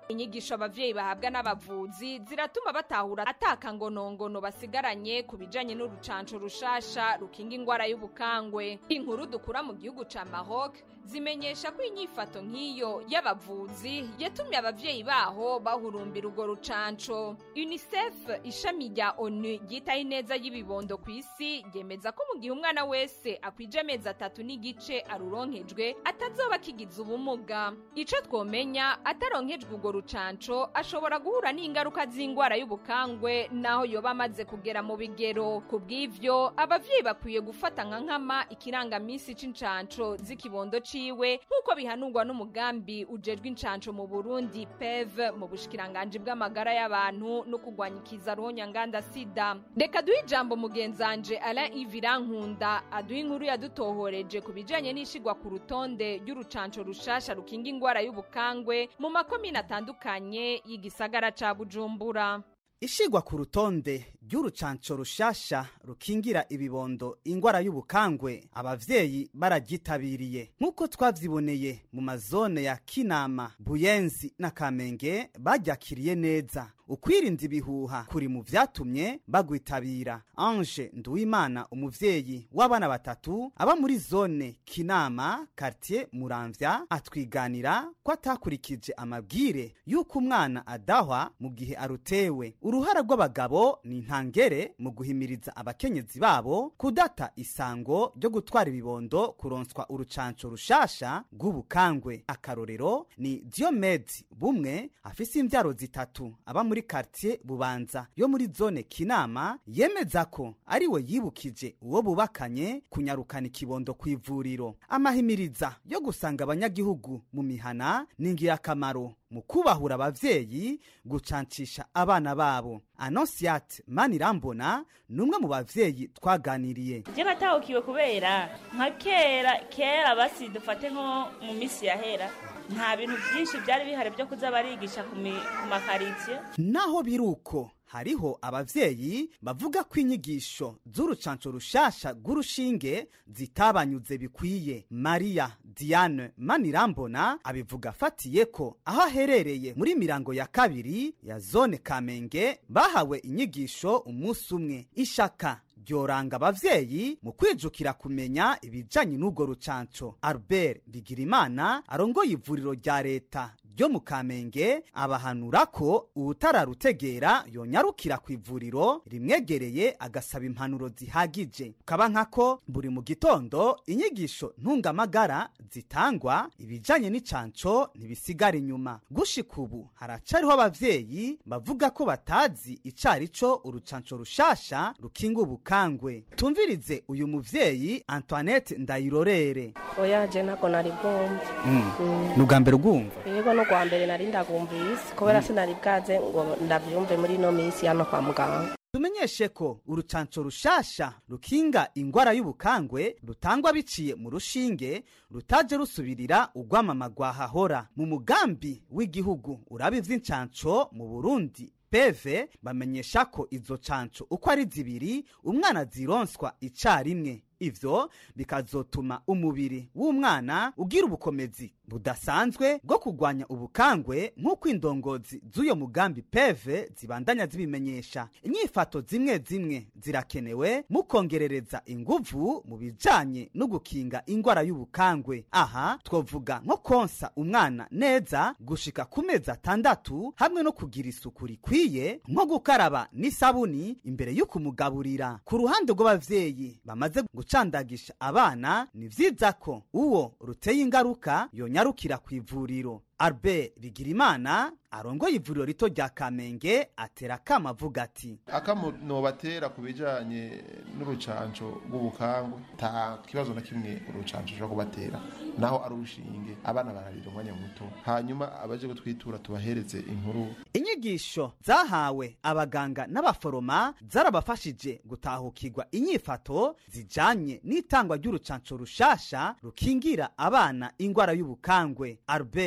inyigisho abavyeyi bahabwa n'abavuzi ziratuma batahura atakangonongono basigaranye ku bijanye n'urucanco rushasha rukinga ingwara y'ubukangwe inkuru dukura mu gihugu ca Maroc zimenyesha ko inyifato nk'iyo y'abavuzi yatumye abavyeyi baho bahurumbira urwo rucanco UNICEF ishami rya ONU ryitaho ineza y'ibibondo ku isi ryemeza ko mu gihe umwana wese akwije amezi atatu n'igice aruronkejwe atazoba akigize ubumuga ico twomenya ataronkejwe urwo rucanco ashobora guhura n'ingaruka z'ingwara y'ubukangwe naho yoba amaze kugera mu bigero ku bw'ivyo abavyeyi bakwiye gufata nka nkama ikirangamisi c'incanco z'ikibondo ciwe nk'uko bihanurwa n'umugambi ujejwe incanco mu burundi pev mu bushikiranganji bw'amagara y'abantu no kurwanya ikiza ruhonyanganda sida reka duhe ijambo mugenzanje alain ivirankunda aduha inkuru yadutohoreje ku bijanye n'ishigwa ku rutonde ry'urucanco rushasha rukinga ingwara y'ubukangwe mu makomine atandukanye y'igisagara ca bujumbura ishigwa ku rutonde ry'urucanco rushasha rukingira ibibondo ingwara y'ubukangwe abavyeyi bararyitabiriye nk'uko twavyiboneye mu mazone ya kinama buyenzi na kamenge baryakiriye neza ukwirinda ibihuha kuri mu vyatumye bagwitabira ange nduwimana umuvyeyi w'abana batatu aba muri zone kinama kartier muramvya atwiganira ko atakurikije amabwire y'uko umwana adahwa mu gihe arutewe uruhara rw'abagabo ni ntangere mu guhimiriza abakenyezi babo kudata isango ryo gutwara ibibondo kuronswa urucanco rushasha rw'ubukangwe akarorero ni diomedi bumwe afise imvyaro zitatu aba muri kartier bubanza yo muri zone kinama yemeza ko ari we yibukije uwo bubakanye kunyarukana ikibondo ku ivuriro amahimiriza yo gusanga abanyagihugu mu mihana ni ingirakamaro mu kubahura abavyeyi gucancisha abana babo anosiate manirambona ni umwe mu bavyeyi twaganiriye je natahukiwe kubera nka kera kera basi dufate nko mu misi yahera nta bintu byinshi byari bihari byo kuza barigisha ku mi- ku makaritsiye naho biri uko hariho abavyeyi bavuga ko inyigisho z'urucanco rushasha rw'urushinge zitabanyuze bikwiye mariya diane manirambona abivuga afatiye ko aho aherereye muri mirango ya kabiri ya zone kamenge bahawe inyigisho umunsi umwe ishaka ryoranga abavyeyi mu kwijukira kumenya ibijanye n'urwo rucanco albert bigirimana arongoye ivuriro rya leta ryo mu kamenge abahanura ko uwutararutegera yonyarukira ku ivuriro rimwegereye agasaba impanuro zihagije kaba nkako buri mu gitondo inyigisho ntungamagara zitangwa ibijanye n'icanco ntibisigara inyuma gushika ubu haracariho abavyeyi bavuga ko batazi icari co urucanco rushasha rukinga ubukangwe tumvirize uyu muvyeyi antoinette ndayirorere oya je ntabwo nari bwumve ni ubwa mbere ugwumva yego no kwa mbere nari ndagumvise kubera sinari bwaze ngo ndabyumve muri ino minsi hano kwa muganga tumenyeshe ko urucanco rushasha rukinga ingwara y'ubukangwe rutangwa biciye mu rushinge rutaje rusubirira urwamama rwahahora mu mugambi w'igihugu uraba ivy'incanco mu burundi peve bamenyesha ko izo canco uko ari zibiri umwana zironswa icarimwe ivyo bikazotuma umubiri w'umwana ugira ubukomezi budasanzwe bwo kurwanya ubukangwe nk'uko indongozi z'uyo mugambi peve zibandanya zibimenyesha inyifato zimwe zimwe zirakenewe mu kongerereza inguvu mu bijanye no gukinga ingwara y'ubukangwe aha twovuga nko konsa umwana neza gushika ku mezi atandatu hamwe no kugira isuku rikwiye nko gukaraba n'isabuni imbere yo kumugaburira ku ruhande rw'abavyeyi bamaze gucandagisha abana ni vyiza ko uwo ruteye ingaruka yonyarukira ku ivuriro albert bigirimana arongoye ivuriro rito rya kamenge atera akama avuga ati akamo nobatera ku bijanye n'urucanco rw'ubukangwe nta kibazo na kimwe urucanco rushobora kubatera naho ari urushinge abana bararira umwanya muto hanyuma abaje gutwitura tubahereze inkuru inyigisho zahawe abaganga n'abaforoma zarabafashije gutahukirwa inyifato zijanye n'itangwa ry'urucanco rushasha rukingira abana ingwara y'ubukangwe albert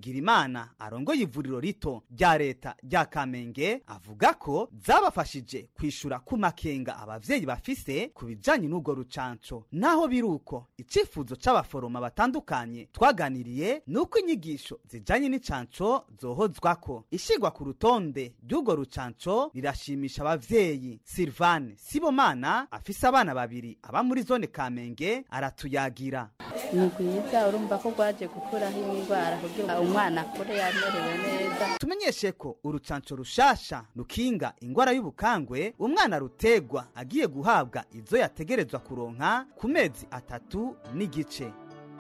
bigirimana arongoye ivuriro rito rya leta rya kamenge avuga ko zabafashije kwishura ku makenga abavyeyi bafise ku bijanye n'urwo rucanco naho biri uko icifuzo c'abaforoma batandukanye twaganiriye ni uko inyigisho zijanye n'icanco zohozwako ishigwa ku rutonde ry'urwo rucanco rirashimisha abavyeyi silvane sibomana afise abana babiri aba muri zone kamenge aratuyagira ni rwiza urumva ko rwaje gukuraho indwara kugira umwana akure yamerewe neza tumenyeshe ko urucanco rushasha rukinga ingwara y'ubukangwe umwana rutegwa agiye guhabwa izo yategerezwa kuronka ku mezi atatu n'igice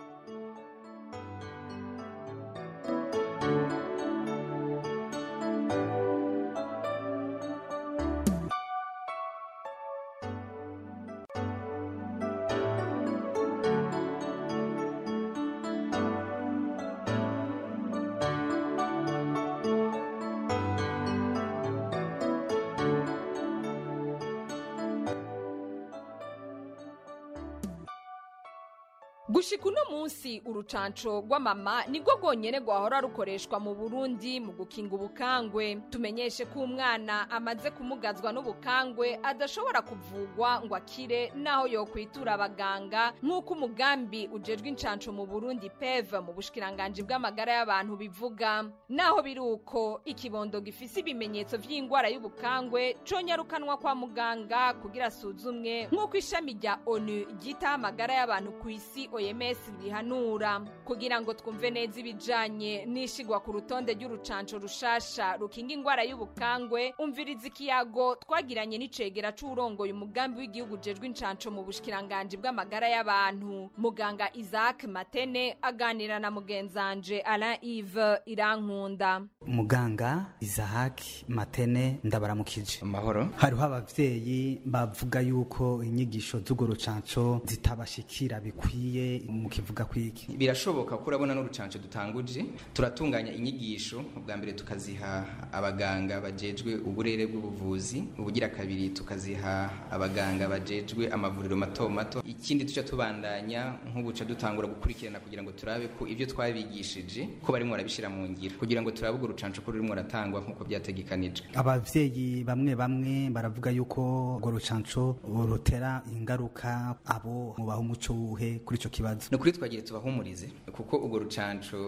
gushika uno munsi urucanco rw'amama nirwo rwonyene rwahora rukoreshwa mu burundi mu gukinga ubukangwe tumenyeshe ko umwana amaze kumugazwa n'ubukangwe adashobora kuvugwa ngo akire naho yokwitura abaganga nk'uko umugambi ujejwe incanco mu burundi pev mu bushikiranganji bw'amagara y'abantu bivuga naho biri uko ikibondo gifise ibimenyetso vy'ingwara y'ubukangwe conyarukanwa kwa muganga kugira asuzumwe nk'uko ishami rya onu ryitaho amagara y'abantu ku isi oms rihanura kugira ngo twumve neza ibijanye n'ishigwa ku rutonde ry'urucanco rushasha rukinga ingwara y'ubukangwe umviriza ikiyago twagiranye n'icegera c'uwurongoye umugambi w'igihugu ujejwe incanco mu bushikiranganji bw'amagara y'abantu muganga isaac matene aganira na mugenzanje alain ive irankunda muganga isahaki matene ndabaramukije amahoro hariho abavyeyi bavuga yuko inyigisho z'urwo rucanco zitabashikira bikwiye mukivuga kwiki birashoboka ko urabona n'urucanco dutanguje turatunganya inyigisho ubwa mbere tukaziha abaganga bajejwe uburere bw'ubuvuzi ubugira kabiri tukaziha abaganga bajejwe amavuriro mato mato ikindi tuca tubandanya nk'ubuca dutangura gukurikirana kugira ngo turabe ko ibyo twabigishije ko barimo barabishira mu ngiro kugira ngo turabe urwo rucanco ko rurimo ratangwa nk'uko byategekanijwe abavyeyi bamwe bamwe baravuga yuko urwo rucanco rutera ingaruka abo mubaha umuco wuhe kuri ico kibazo ni ukuri twagiye tubahumurize kuko urwo rucanco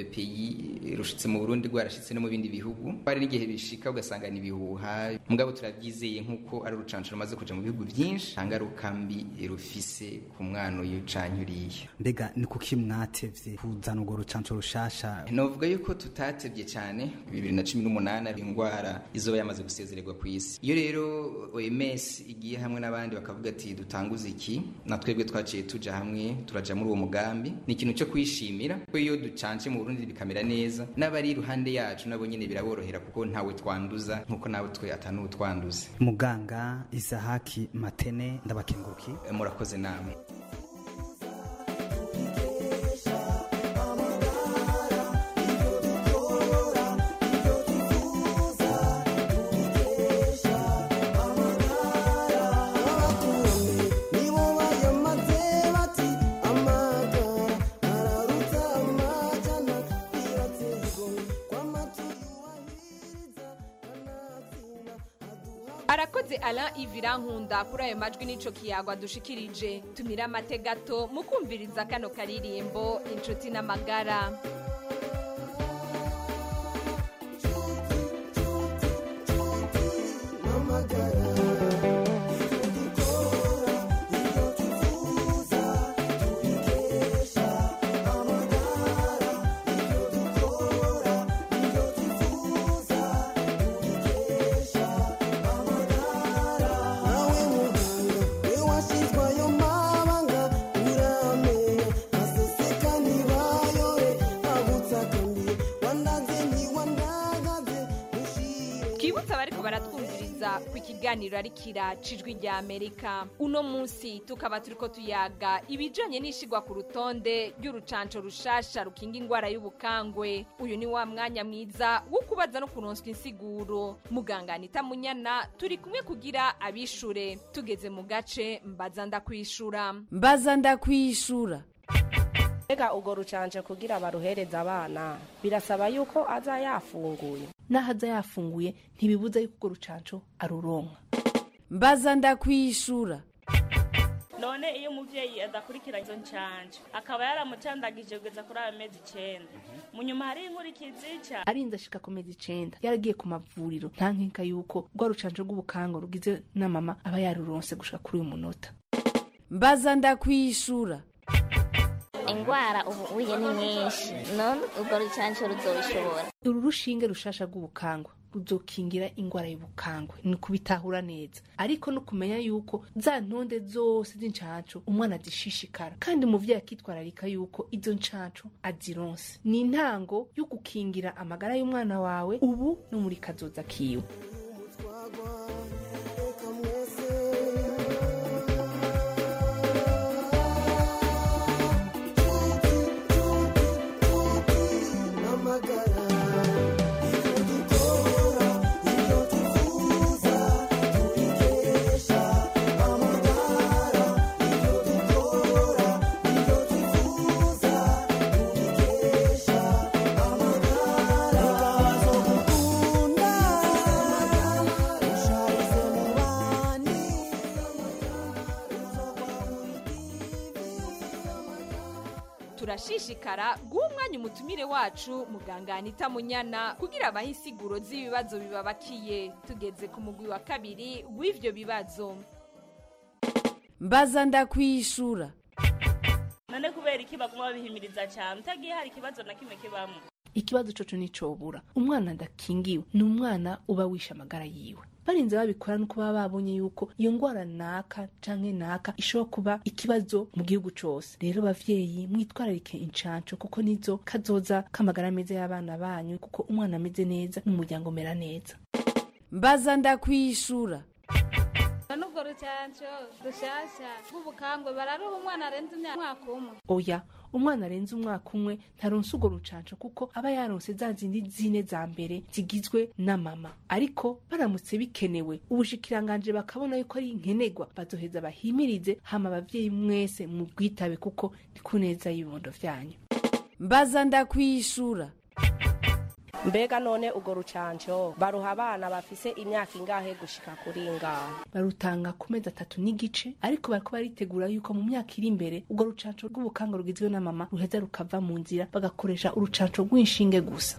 VPI rushitse mu Burundi rwarashitse no mu bindi bihugu hari n'igihe bishika ugasanga ni ibihuha mugabo turabyizeye nk'uko ari urucanco rumaze kuja mu bihugu byinshi nta ngaruka mbi rufise ku mwana uyu canke uriya mbega ni kuki mwatevye kuzana urwo rucanco rushasha novuga yuko tutatevye cyane bibiri na cumi n'umunani indwara izoba yamaze gusezererwa ku isi iyo rero OMS igiye hamwe n'abandi bakavuga ati dutanguze iki na twebwe twaciye tuja hamwe turaja muri uwo mugambi ni ikintu cyo kwishimira ko iyo ducanje mu Burundi bikamera neza n'abari iruhande yacu nabo nyene biraborohera kuko ntawe twanduza nkuko nawe twe atanuwe twanduza muganga isahaki matene ndabakenguruki murakoze namwe arakoze alain ivirankunda kuri ayo majwi n'ico kiyago adushikirije tumira amate gato mu kumviriza kano karirimbo inshuti n'amagara twibutse abariko baratwumviriza ku ikiganiro ari kira cijwi rya amerika uno munsi tukaba turiko tuyaga ibijanye n'ishigwa ku rutonde ry'urucanco rushasha rukinga ingwara y'ubukangwe uyu ni wa mwanya mwiza wo kubaza no kuronswa insiguro muganga anita munyana turi kumwe kugira abishure tugeze mu gace mbaza ndakwishura mbaza ndakwishura ega urwo rucanje kugira baruhereza abana birasaba yuko aza yafunguye n'aho aza yafunguye ntibibuza yuko urwo rucanco aruronka mbaza ndakwishura none iyo umuvyeyi adakurikira izo ncanje akaba yaramucandagije kugeza kuri ayo mezi icenda mu nyuma hari inkurikizi ca arinze ashika ku mezi icenda yaragiye ku mavuriro nta nkinka yuko rwa rucanco rw'ubukango rugize na mama aba yaruronse gushika kuri uyu munota mbaza ndakwishura ingwara ubu uye ni nyinshi none urwo rucanco ruzobishobora uru rushinge rushasha rw'ubukangwa ruzokingira ingwara y'ubukangwe ni kubitahura neza ariko no kumenya yuko za ntonde zose z'incanco umwana azishishikara kandi umuvyeyi akitwararika yuko izo ncanco azironse ni intango yo gukingira amagara y'umwana wawe ubu no muri kazoza kiwe turashishikara guha umwanya umutumire wacu muganga anita munyana kugira abahe insiguro z'ibibazo bibabakiye tugeze ku mugwi wa kabiri w'ivyo bibazo mbaza ndakwishura none kubera iki baguma babihimiriza cyane utagiye hari ikibazo na kimwe kibamo ikibazo coco nicobura umwana adakingiwe ni umwana uba wishe amagara yiwe barinze babikora nuko baba babonye yuko iyo ngwara naka canke naka ishobora kuba ikibazo mu gihugu cose rero bavyeyi mwitwararike incanco kuko nizo kazoza k'amagara meza y'abana banyu kuko umwana ameze neza n'umuryango umera neza mbaza ndakwishura n'ubwo rucanco rushasha rw'ubukangwe bararuha umwana arenze umwaka umwe oya umwana arenze umwaka umwe ntaronse urwo rucanco kuko aba yaronse za zindi zine za mbere zigizwe na mama ariko baramutse bikenewe ubushikiranganje bakabona yuko ari nkenerwa bazoheza bahimirize hama abavyeyi mwese mu bwitabe kuko ni ku neza y'ibibondo vyanyu mbaza ndakwishura mbega none urwo rucanco baruha abana bafise imyaka ingahe gushika kuri ingahe barutanga ku mezi atatu n'igice ariko bariko baritegura yuko mu myaka iri imbere urwo rucanco rw'ubukanga rugizwe na mama ruheza rukava mu nzira bagakoresha urucanco rw'inshinge gusa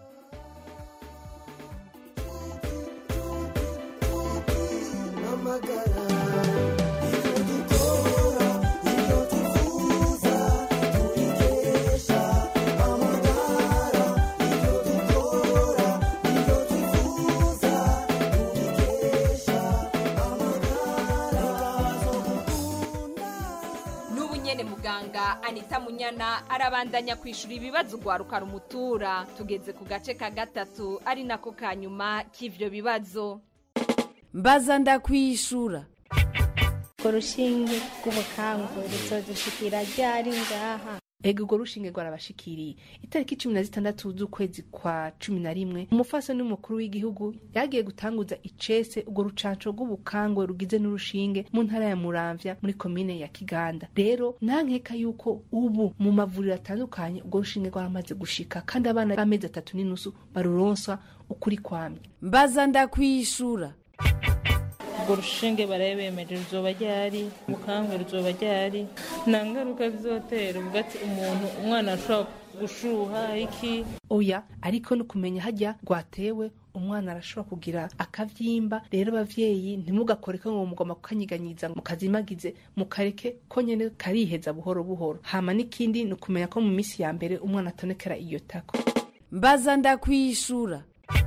n'ubu nyene muganga anita munyana arabandanya kwishura ibibazo ugwaruka rumutura tugeze ku gace ka gatatu ari nako ka nyuma k'ivyo bibazo mbaza ndakwishura urwo rushinge rw'ubukangwe ruzodushikira ryari ngaha ega urwo rushinge rwarabashikiriye itariki cumi na zitandatu z'ukwezi kwa cumi na rimwe umufasoni w'umukuru w'igihugu yagiye gutanguza icese urwo rucanco rw'ubukangwe rugize n'urushinge mu ntara ya muramvya muri komine ya kiganda rero nta nkeka yuko ubu mu mavuriro atandukanye urwo rushinge rwaramaze gushika kandi abana b'amezi atatu n'inusu baruronswa ukuri kwamye mbaza ndakwishura urwo rushinge barabemeje ruzoba ryari ubukangwe ruzoba ryari nta ngaruka bizotera uvuga ati umuntu umwana ashobora gushuha iki oya ariko no kumenya hajya rwatewe umwana arashobora kugira akavyimba rero abavyeyi ntimugakore ko ngo mugomba kukanyiganyiza mukazimagize mukareke ko nyene kariheza buhoro buhoro hama n'ikindi ni ukumenya ko mu minsi ya mbere umwana atonekera iyo tako mbaza ndakwishura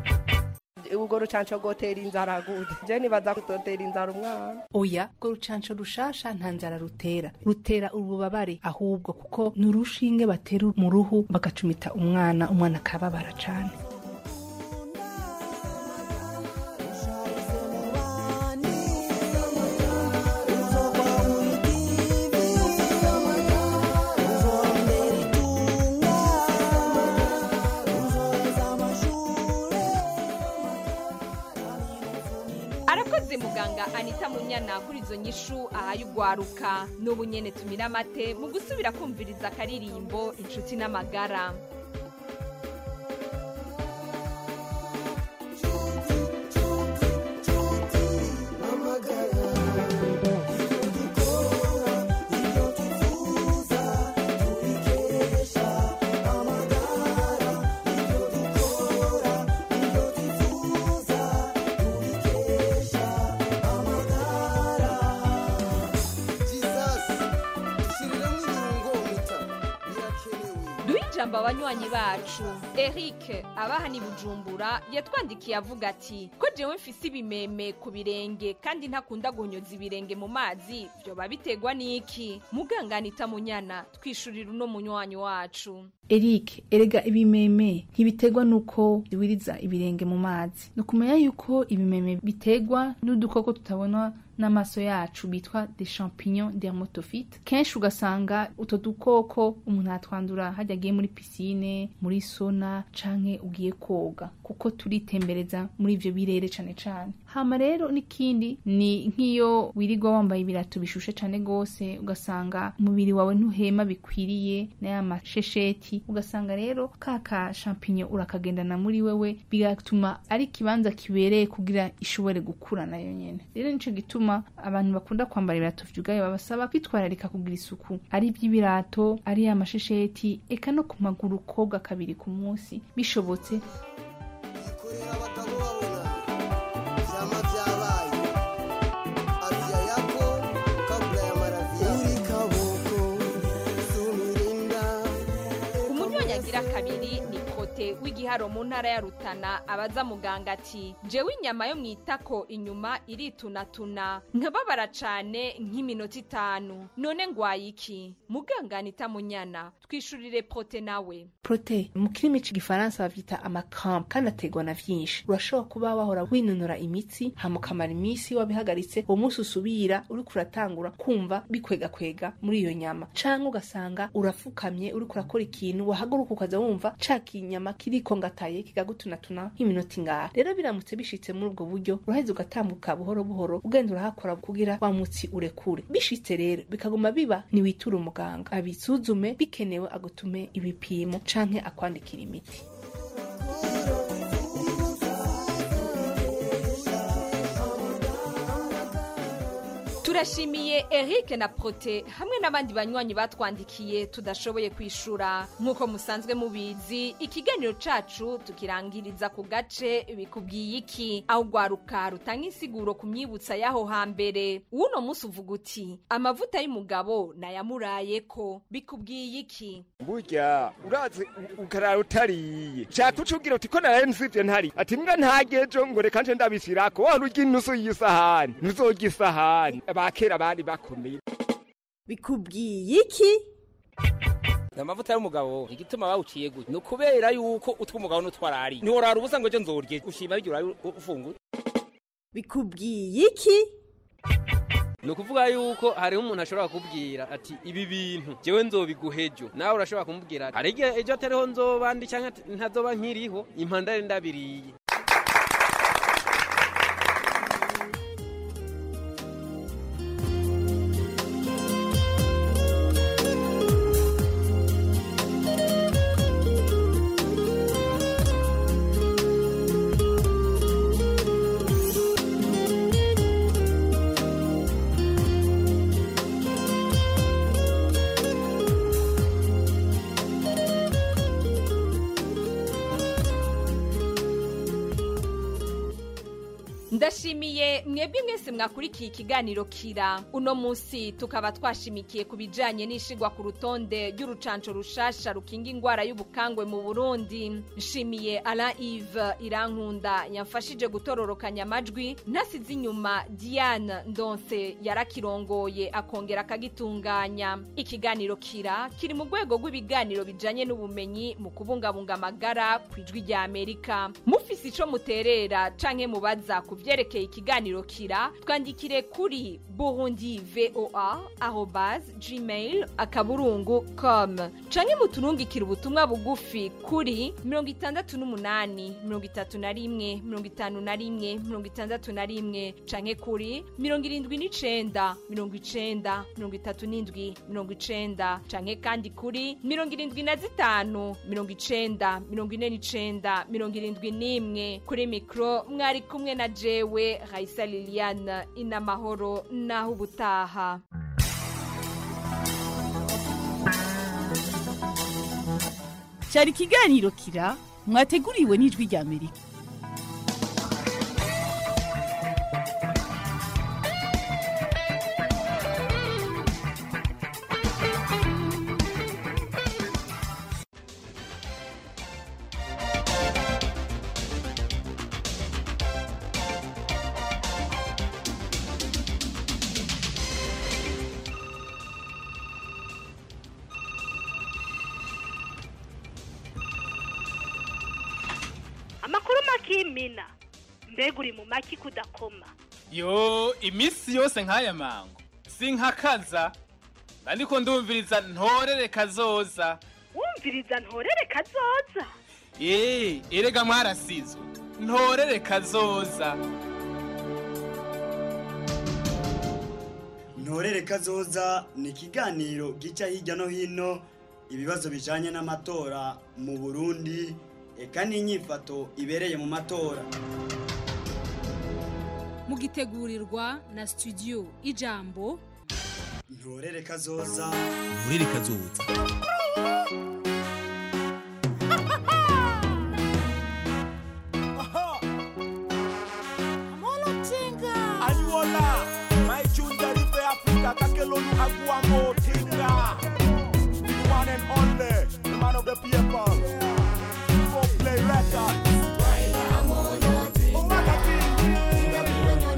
urwo rucanco rwotera inzara gute je nibaza kutotera inzara umwana oya urwo rucanco rushasha nta nzara rutera rutera ububabare ahubwo kuko ni urushinge batera mu ruhu bagacumita umwana umwana akababara cane arakoze muganga muganga anita munyana kuri izo nyishu ahaye ugwaruka n'ubu nyene tumira amate mu gusubira kumviriza akaririmbo inshuti n'amagara duhe ijambo abanywanyi bacu eric abaha ni bujumbura yatwandikiye avuga ati ko jewe mfise ibimeme ku birenge kandi ntakunda guhonyoza ibirenge mu mazi vyoba biterwa n'iki muganganita munyana twishurira uno munywanyi wacu Eric erega ibimeme ntibiterwa nuko biwiriza ibirenge mu mazi ni ukumenya yuko ibimeme biterwa n'udukoko tutabona n'amaso yacu bitwa des champignons dermatophytes kenshi ugasanga utwo dukoko umuntu atwandura hajya agiye muri pisine muri sona canke ugiye koga kuko turitembereza muri ivyo birere cane cane hama rero n'ikindi ni nk'iyo wirirwa wambaye ibirato bishushe cane gose ugasanga umubiri wawe ntuhema bikwiriye n'aya mashesheti ugasanga rero ka ka champignon urakagendana muri wewe bigatuma ari ikibanza kibereye kugira ishobore gukura nayo nyene rero nico gituma abantu bakunda kwambara ibirato vyugaye babasaba kwitwararika kugira isuku ari iby'ibirato ari amashesheti eka no ku maguru koga kabiri ku munsi bishobotse vyama vyabaye afya yako kabla ya maradhi uri kaboko sumirinda umunywanyi agira kabiri ni kote w'igiharo mu ntara ya rutana abaza muganga ati jewe inyama yo mwitako inyuma iritunatuna nkababara cane nk'iminota itanu none ngwaye iki muganga anita munyana twishurire prote nawe prote mu kirimi c'igifaransa bavyita amacramp kandi aterwa na vyinshi urashobora kuba wahora winonora imitsi hama ukamara iminsi wabihagaritse uwo munsi usubira uriko uratangura kumva bikwegakwega muri iyo nyama canke ugasanga urafukamye uriko urakora ikintu wahaguruka ukaza wumva ca kinyama kiriko ngataye kigagutunatuna nk'iminota ingahe rero biramutse bishitse muri ubwo buryo uraheza ugatambuka buhoro buhoro ugenda urahakora kugira wa mutsi urekure bishitse rero bikaguma biba ntiwitura umuganga abisuzume bikenewe agutume ibipimo canke akwandikira imiti turashimiye eric na prote hamwe n'abandi banywanyi batwandikiye tudashoboye kwishura nk'uko musanzwe mubizi ikiganiro cacu tukirangiriza ku gace bikubwiye iki aho ugwaruka rutanga insiguro ku myibutsa y'aho hambere uno munsi uvuga uti amavuta y'umugabo nayamurayeko bikubwiye iki burya urazi u- ukarara utariye shaka ucubwira uti ko naraye nsivye ntari ati mbwa ntagejo ngo reka nje ndabishirako wahora urya inusu y'isahani ntuzorya isahani abakera bari bakomeye bikubwiye iki amavuta y'umugabo igituma bawuciye gutya ni ukubera yuko utw'umugabo n'utwarari ntiworara ubusa ngo ejo nzorye ushima biryo urabe ufunguye bikubwiye iki ni ukuvuga yuko hariho umuntu ashobora kukubwira ati ibi bintu jewe nzobiguha ejo nawe urashobora kumubwira ati hari igihe ejo atariho nzoba ndi cyangwa ati ntazoba nkiriho impandare ndabiriye ndashimiye mwebwe mwese mwakurikiye ikiganiro kira uno munsi tukaba twashimikiye ku bijanye n'ishigwa ku rutonde ry'urucanco rushasha rukinga ingwara y'ubukangwe mu burundi nshimiye alain ive irankunda yamfashije gutororokanya amajwi ntasize inyuma diane ndonse yarakirongoye akongera akagitunganya ikiganiro kira kiri mu rwego rw'ibiganiro bijanye n'ubumenyi mu kubungabunga amagara ku ijwi rya amerika mufise mufise ico muterera canke mubaza ku vyerekeye ikiganiro kira twandikire kuri burundi voa arobas gmail akaburungu com canke muturungikire ubutumwa bugufi kuri mirongo itandatu n'umunani mirongo itatu na rimwe mirongo itanu na rimwe mirongo itandatu na rimwe canke kuri mirongo irindwi n'icenda mirongo icenda mirongo itatu n'indwi mirongo icenda canke kandi kuri mirongo irindwi na zitanu mirongo icenda mirongo ine n'icenda mirongo irindwi n'imwe kuri mikro mwari kumwe na jewe raisa liliane inamahoro naho ubutaha cyari ikiganiro kira mwateguriwe n'ijwi rya amerika amakuru makimina mbega uri mu maki kudakoma yo iminsi yose nk'aya mango sinkakaza ariko ndumviriza ntorere kazoza wumviriza ntorere kazoza eee erega mwarasizwe ntorere kazoza ntorere kazoza ni ikiganiro gica hirya no hino ibibazo bijanye n'amatora mu burundi eka n'inyifato ibereye mu matora mugitegurirwa na studio ijambo ntorere kazoza nturere kazoza Anyola, my chunda ripe Africa, kakelonu agua motinga. The one and only, the man of the people. Go play records. Umaga King.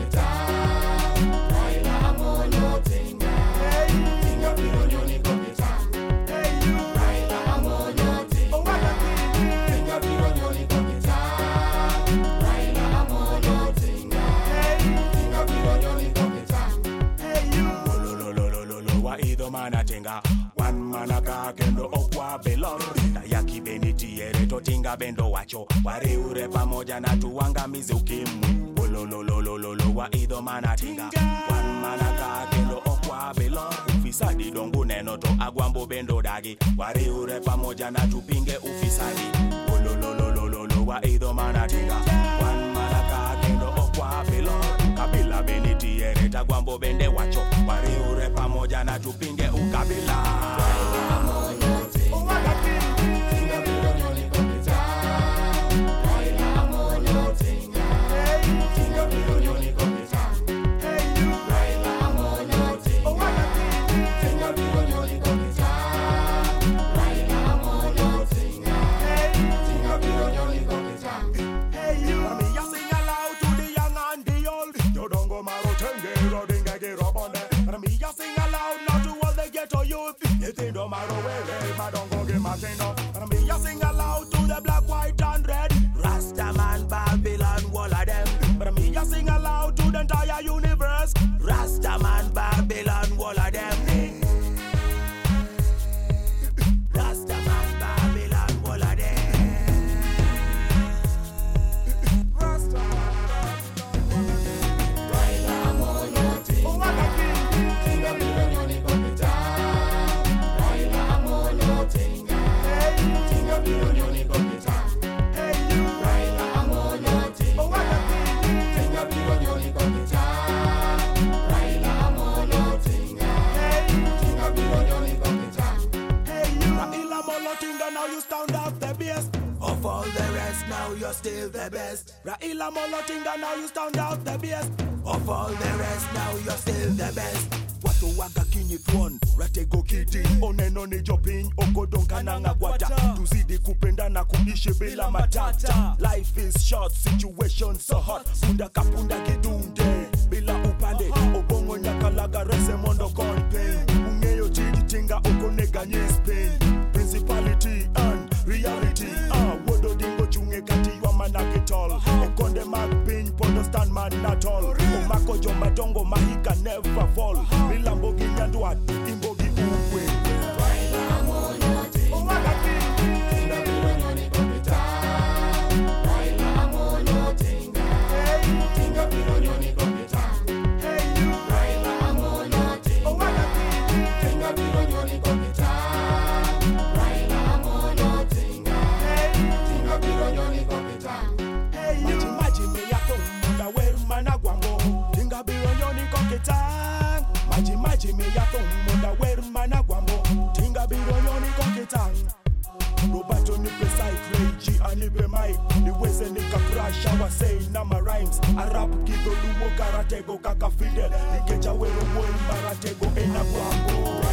wa idho manatenga wan mana ka kendo okwa belon tayaki benitiere totinga bendo wacho wariure pamoja na tuangamize ukimwi olololololo wa idho manatinga wan mana ka kendo okwa belon ufisadi dongu neno to agwambo bendo dagi wariure pamoja na tupinge ufisadi olololololo wa idho manatinga wan mana ka kendo okwa belon kabila benitiere tagwambo bende wacho wariure pamoja na tupinge ukabila Me a sing aloud to the young and the old. You don't go maro tenge, roding a get up on there. Me a sing aloud now to all the ghetto youth. You think don't matter where they, but don't go get my thing up. Me a sing aloud to the black, white and red. Rasta man, Babylon, all of them. Me a sing aloud to the entire universe. Rasta man, Babylon, all of them. Rasta man, Babylon, all of them. Raila Molotinga, now you stand up the best. Of all the rest, now you're still the best. Raila Molotinga, now you stand out the best. Of all the rest, now you're still the best. watu waga kinyithwon ratego kiti oneno ni jopiny okodonkananga gwata tuzidi kupendana kuishi bila matata life is short situation so hot punda kapunda kidunde bila upande obongo nyakalaga rese mondo kon pain ung'eyo tigitinga okoneganye spain principality and reality ah, wuodo dingo chung'e kati ywa manake mama nipe mic niweze nika crash our say na my rhymes arap kido luo karatego kaka fidel nikecha wero moi maratego ena bwango